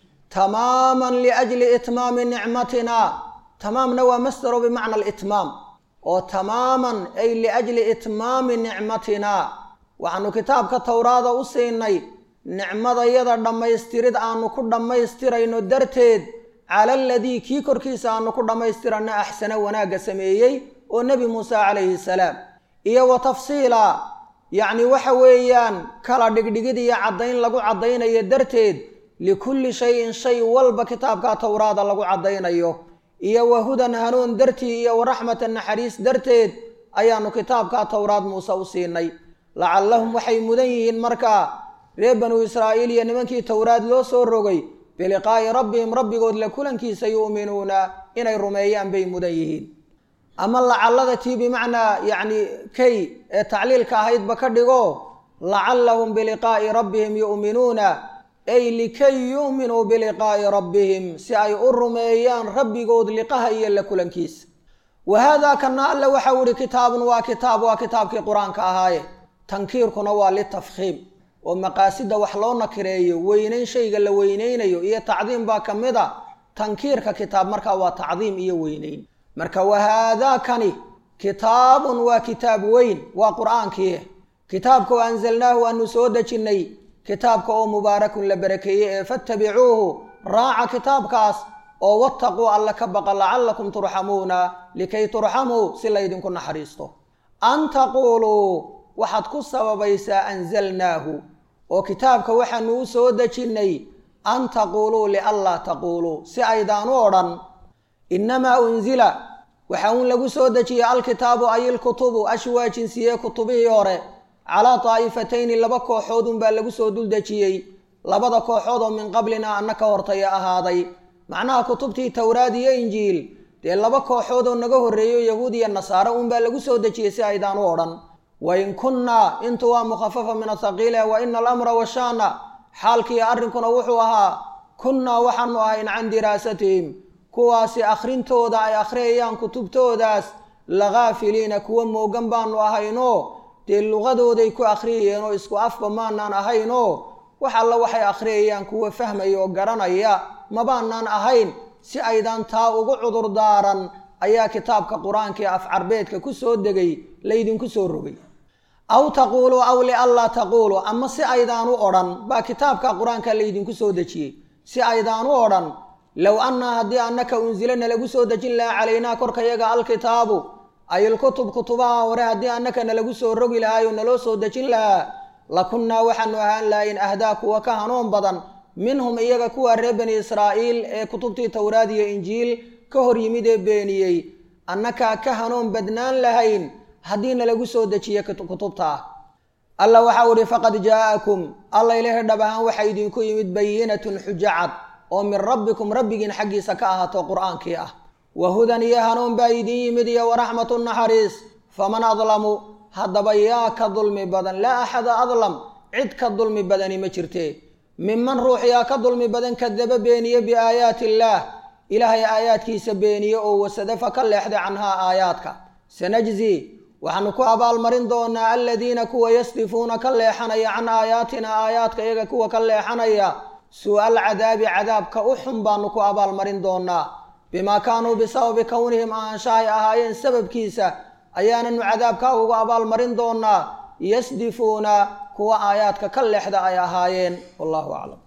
tamaaman liajli itmaami nicmatina tamaamna waa masdaro bimacna alitmaam oo tamaaman ay liajli itmaami nicmatina waxaanu kitaabka towraada u siinay nicmadayada dhammaystirid aanu ku dhammaystirayno darteed cala aladii kii korkiisa aanu ku dhammaystirano axsana wanaagga sameeyey oo nebi muuse calayhi salaam iyo wa tafsiila yacni waxa weeyaan kala dhigdhigid iyo caddayn lagu caddaynayo darteed likulli shayin shay walba kitaabka towraada lagu caddaynayo iyo wa hudan hanuun dartii iyo wa raxmatan naxariis darteed ayaanu kitaabka towraad muuse u siinay lacallahum waxay mudan yihiin markaa reer banuu israa'iil iyo nimankii towraad loo soo rogay biliqaa'i rabbihim rabbigood la kulankiisa yu'minuuna inay rumeeyaan bay mudan yihiin ama lacallada tii bimacnaa yacni kay ee tacliilka ahaydba ka dhigo lacallahum biliqaa'i rabbihim yu'minuuna ay likay yu'minuu biliqaa'i rabbihim si ay u rumeeyaan rabbigood liqaha iyo la kulankiisa wa haadaa kana alle waxau ihi kitaabun waa kitaab waa kitaabkii qur-aanka ahaaye tankiirkuna waa litafkhiim oo maqaasida wax loo nakireeyo weynayn shayga la weynaynayo iyo tacdiim baa ka mid a tankiirka kitaab markaa waa tacdiim iyo weynayn marka wahaadaakani kitaabun waa kitaab weyn waa qur-aankii kitaabka oo anzalnaahu aanu soo dejinnay kitaabka oo mubaarakun la barakeeyey ee fattabicuuhu raaca kitaabkaas oo wattaquu alla ka baqa lacallakum turxamuuna likay turxamuu si laydinku naxariisto an taquuluu waxaad ku sababaysaa anzalnaahu oo kitaabka waxaanu u soo dejinnay an taquuluu lianlaa taquuluu si aydaan u odhan innamaa unzila waxa uun lagu soo dejiyey alkitaabu ay ilkutubu ashwaa jinsiye kutubihii hore calaa daa'ifatayni laba kooxood unbaa lagu soo dul dejiyey labada kooxood oo min qablina anna ka hortaya ahaaday macnaha kutubtii towraad iyo injiil dee laba kooxood oo naga horreeyo yahuud iyo nasaare unbaa lagu soo dejiyey si aydaan u odhan wain kunnaa intu waa mukhafafa min athaqiile wa ina alamra washaana xaalkii arrinkuna wuxuu ahaa kunnaa waxaanu ahayn can diraasatihim kuwaasi akhrintooda ay akhriyayaan kutubtoodaas laghaafiliina kuwa moogan baanu ahaynoo dee luqadooday ku akhriyayeen oo isku afba maanaan ahaynoo wax alla waxay akhriyayaan kuwa fahmaya oo garanaya mabaanaan ahayn si aydan taa ugu cudur daaran ayaa kitaabka qur-aankaee af carbeedka ku soo degay laydinku soo rogay aw taquuluu aw lianlaa taquuluu ama si aydaan u odhan baa kitaabka qur-aanka laydinku soo dejiyey si aydaan u odhan low annaa haddii annaka unsilana lagu soo dejin lahaa calaynaa korkayaga alkitaabu ay ilkutub kutubaha hore haddii annaka nalagu soo rogi lahaayoo naloo soo dejin lahaa lakunnaa waxaanu ahaan lahayn ahdaa kuwa ka hanuun badan minhum iyaga kuwa reer bani israa'iil ee kutubtii towraad iyo injiil ka hor yimid ee beeniyey annakaa ka hanuun badnaan lahayn haddii nalagu soo dejiye kutubta ah alla waxau idhi faqad jaa'akum alla ilahi dhab ahaan waxaa idinku yimid bayinatun xujo cad oo min rabbikum rabbigiin xaggiisa ka ahaato qur-aankii ah wa hudan iyo hanuun baa idin yimid iyo waraxmatu naxariis faman adlamu haddaba yaa ka dulmi badan laa axada adlam cid ka dulmi badani ma jirte minman ruux yaa ka dulmi badan kadaba beeniye biaayaati illaah ilaahay aayaadkiisa beeniye oo wasadafa ka leexday canhaa aayaadka sanajzi waxaanu ku abaalmarin doonaa aladiina kuwa yasdifuuna ka leexanaya can aayaatina aayaadka iyaga kuwa ka leexanaya suu-al cadaabi cadaabka u xun baanu ku abaalmarin doonaa bimaa kaanuu bisababi kownihim aanshahay ahaayeen sababkiisa ayaananu cadaabkaa ugu abaalmarin doonaa yasdifuuna kuwa aayaadka ka leexda ay ahaayeen wallahu aclam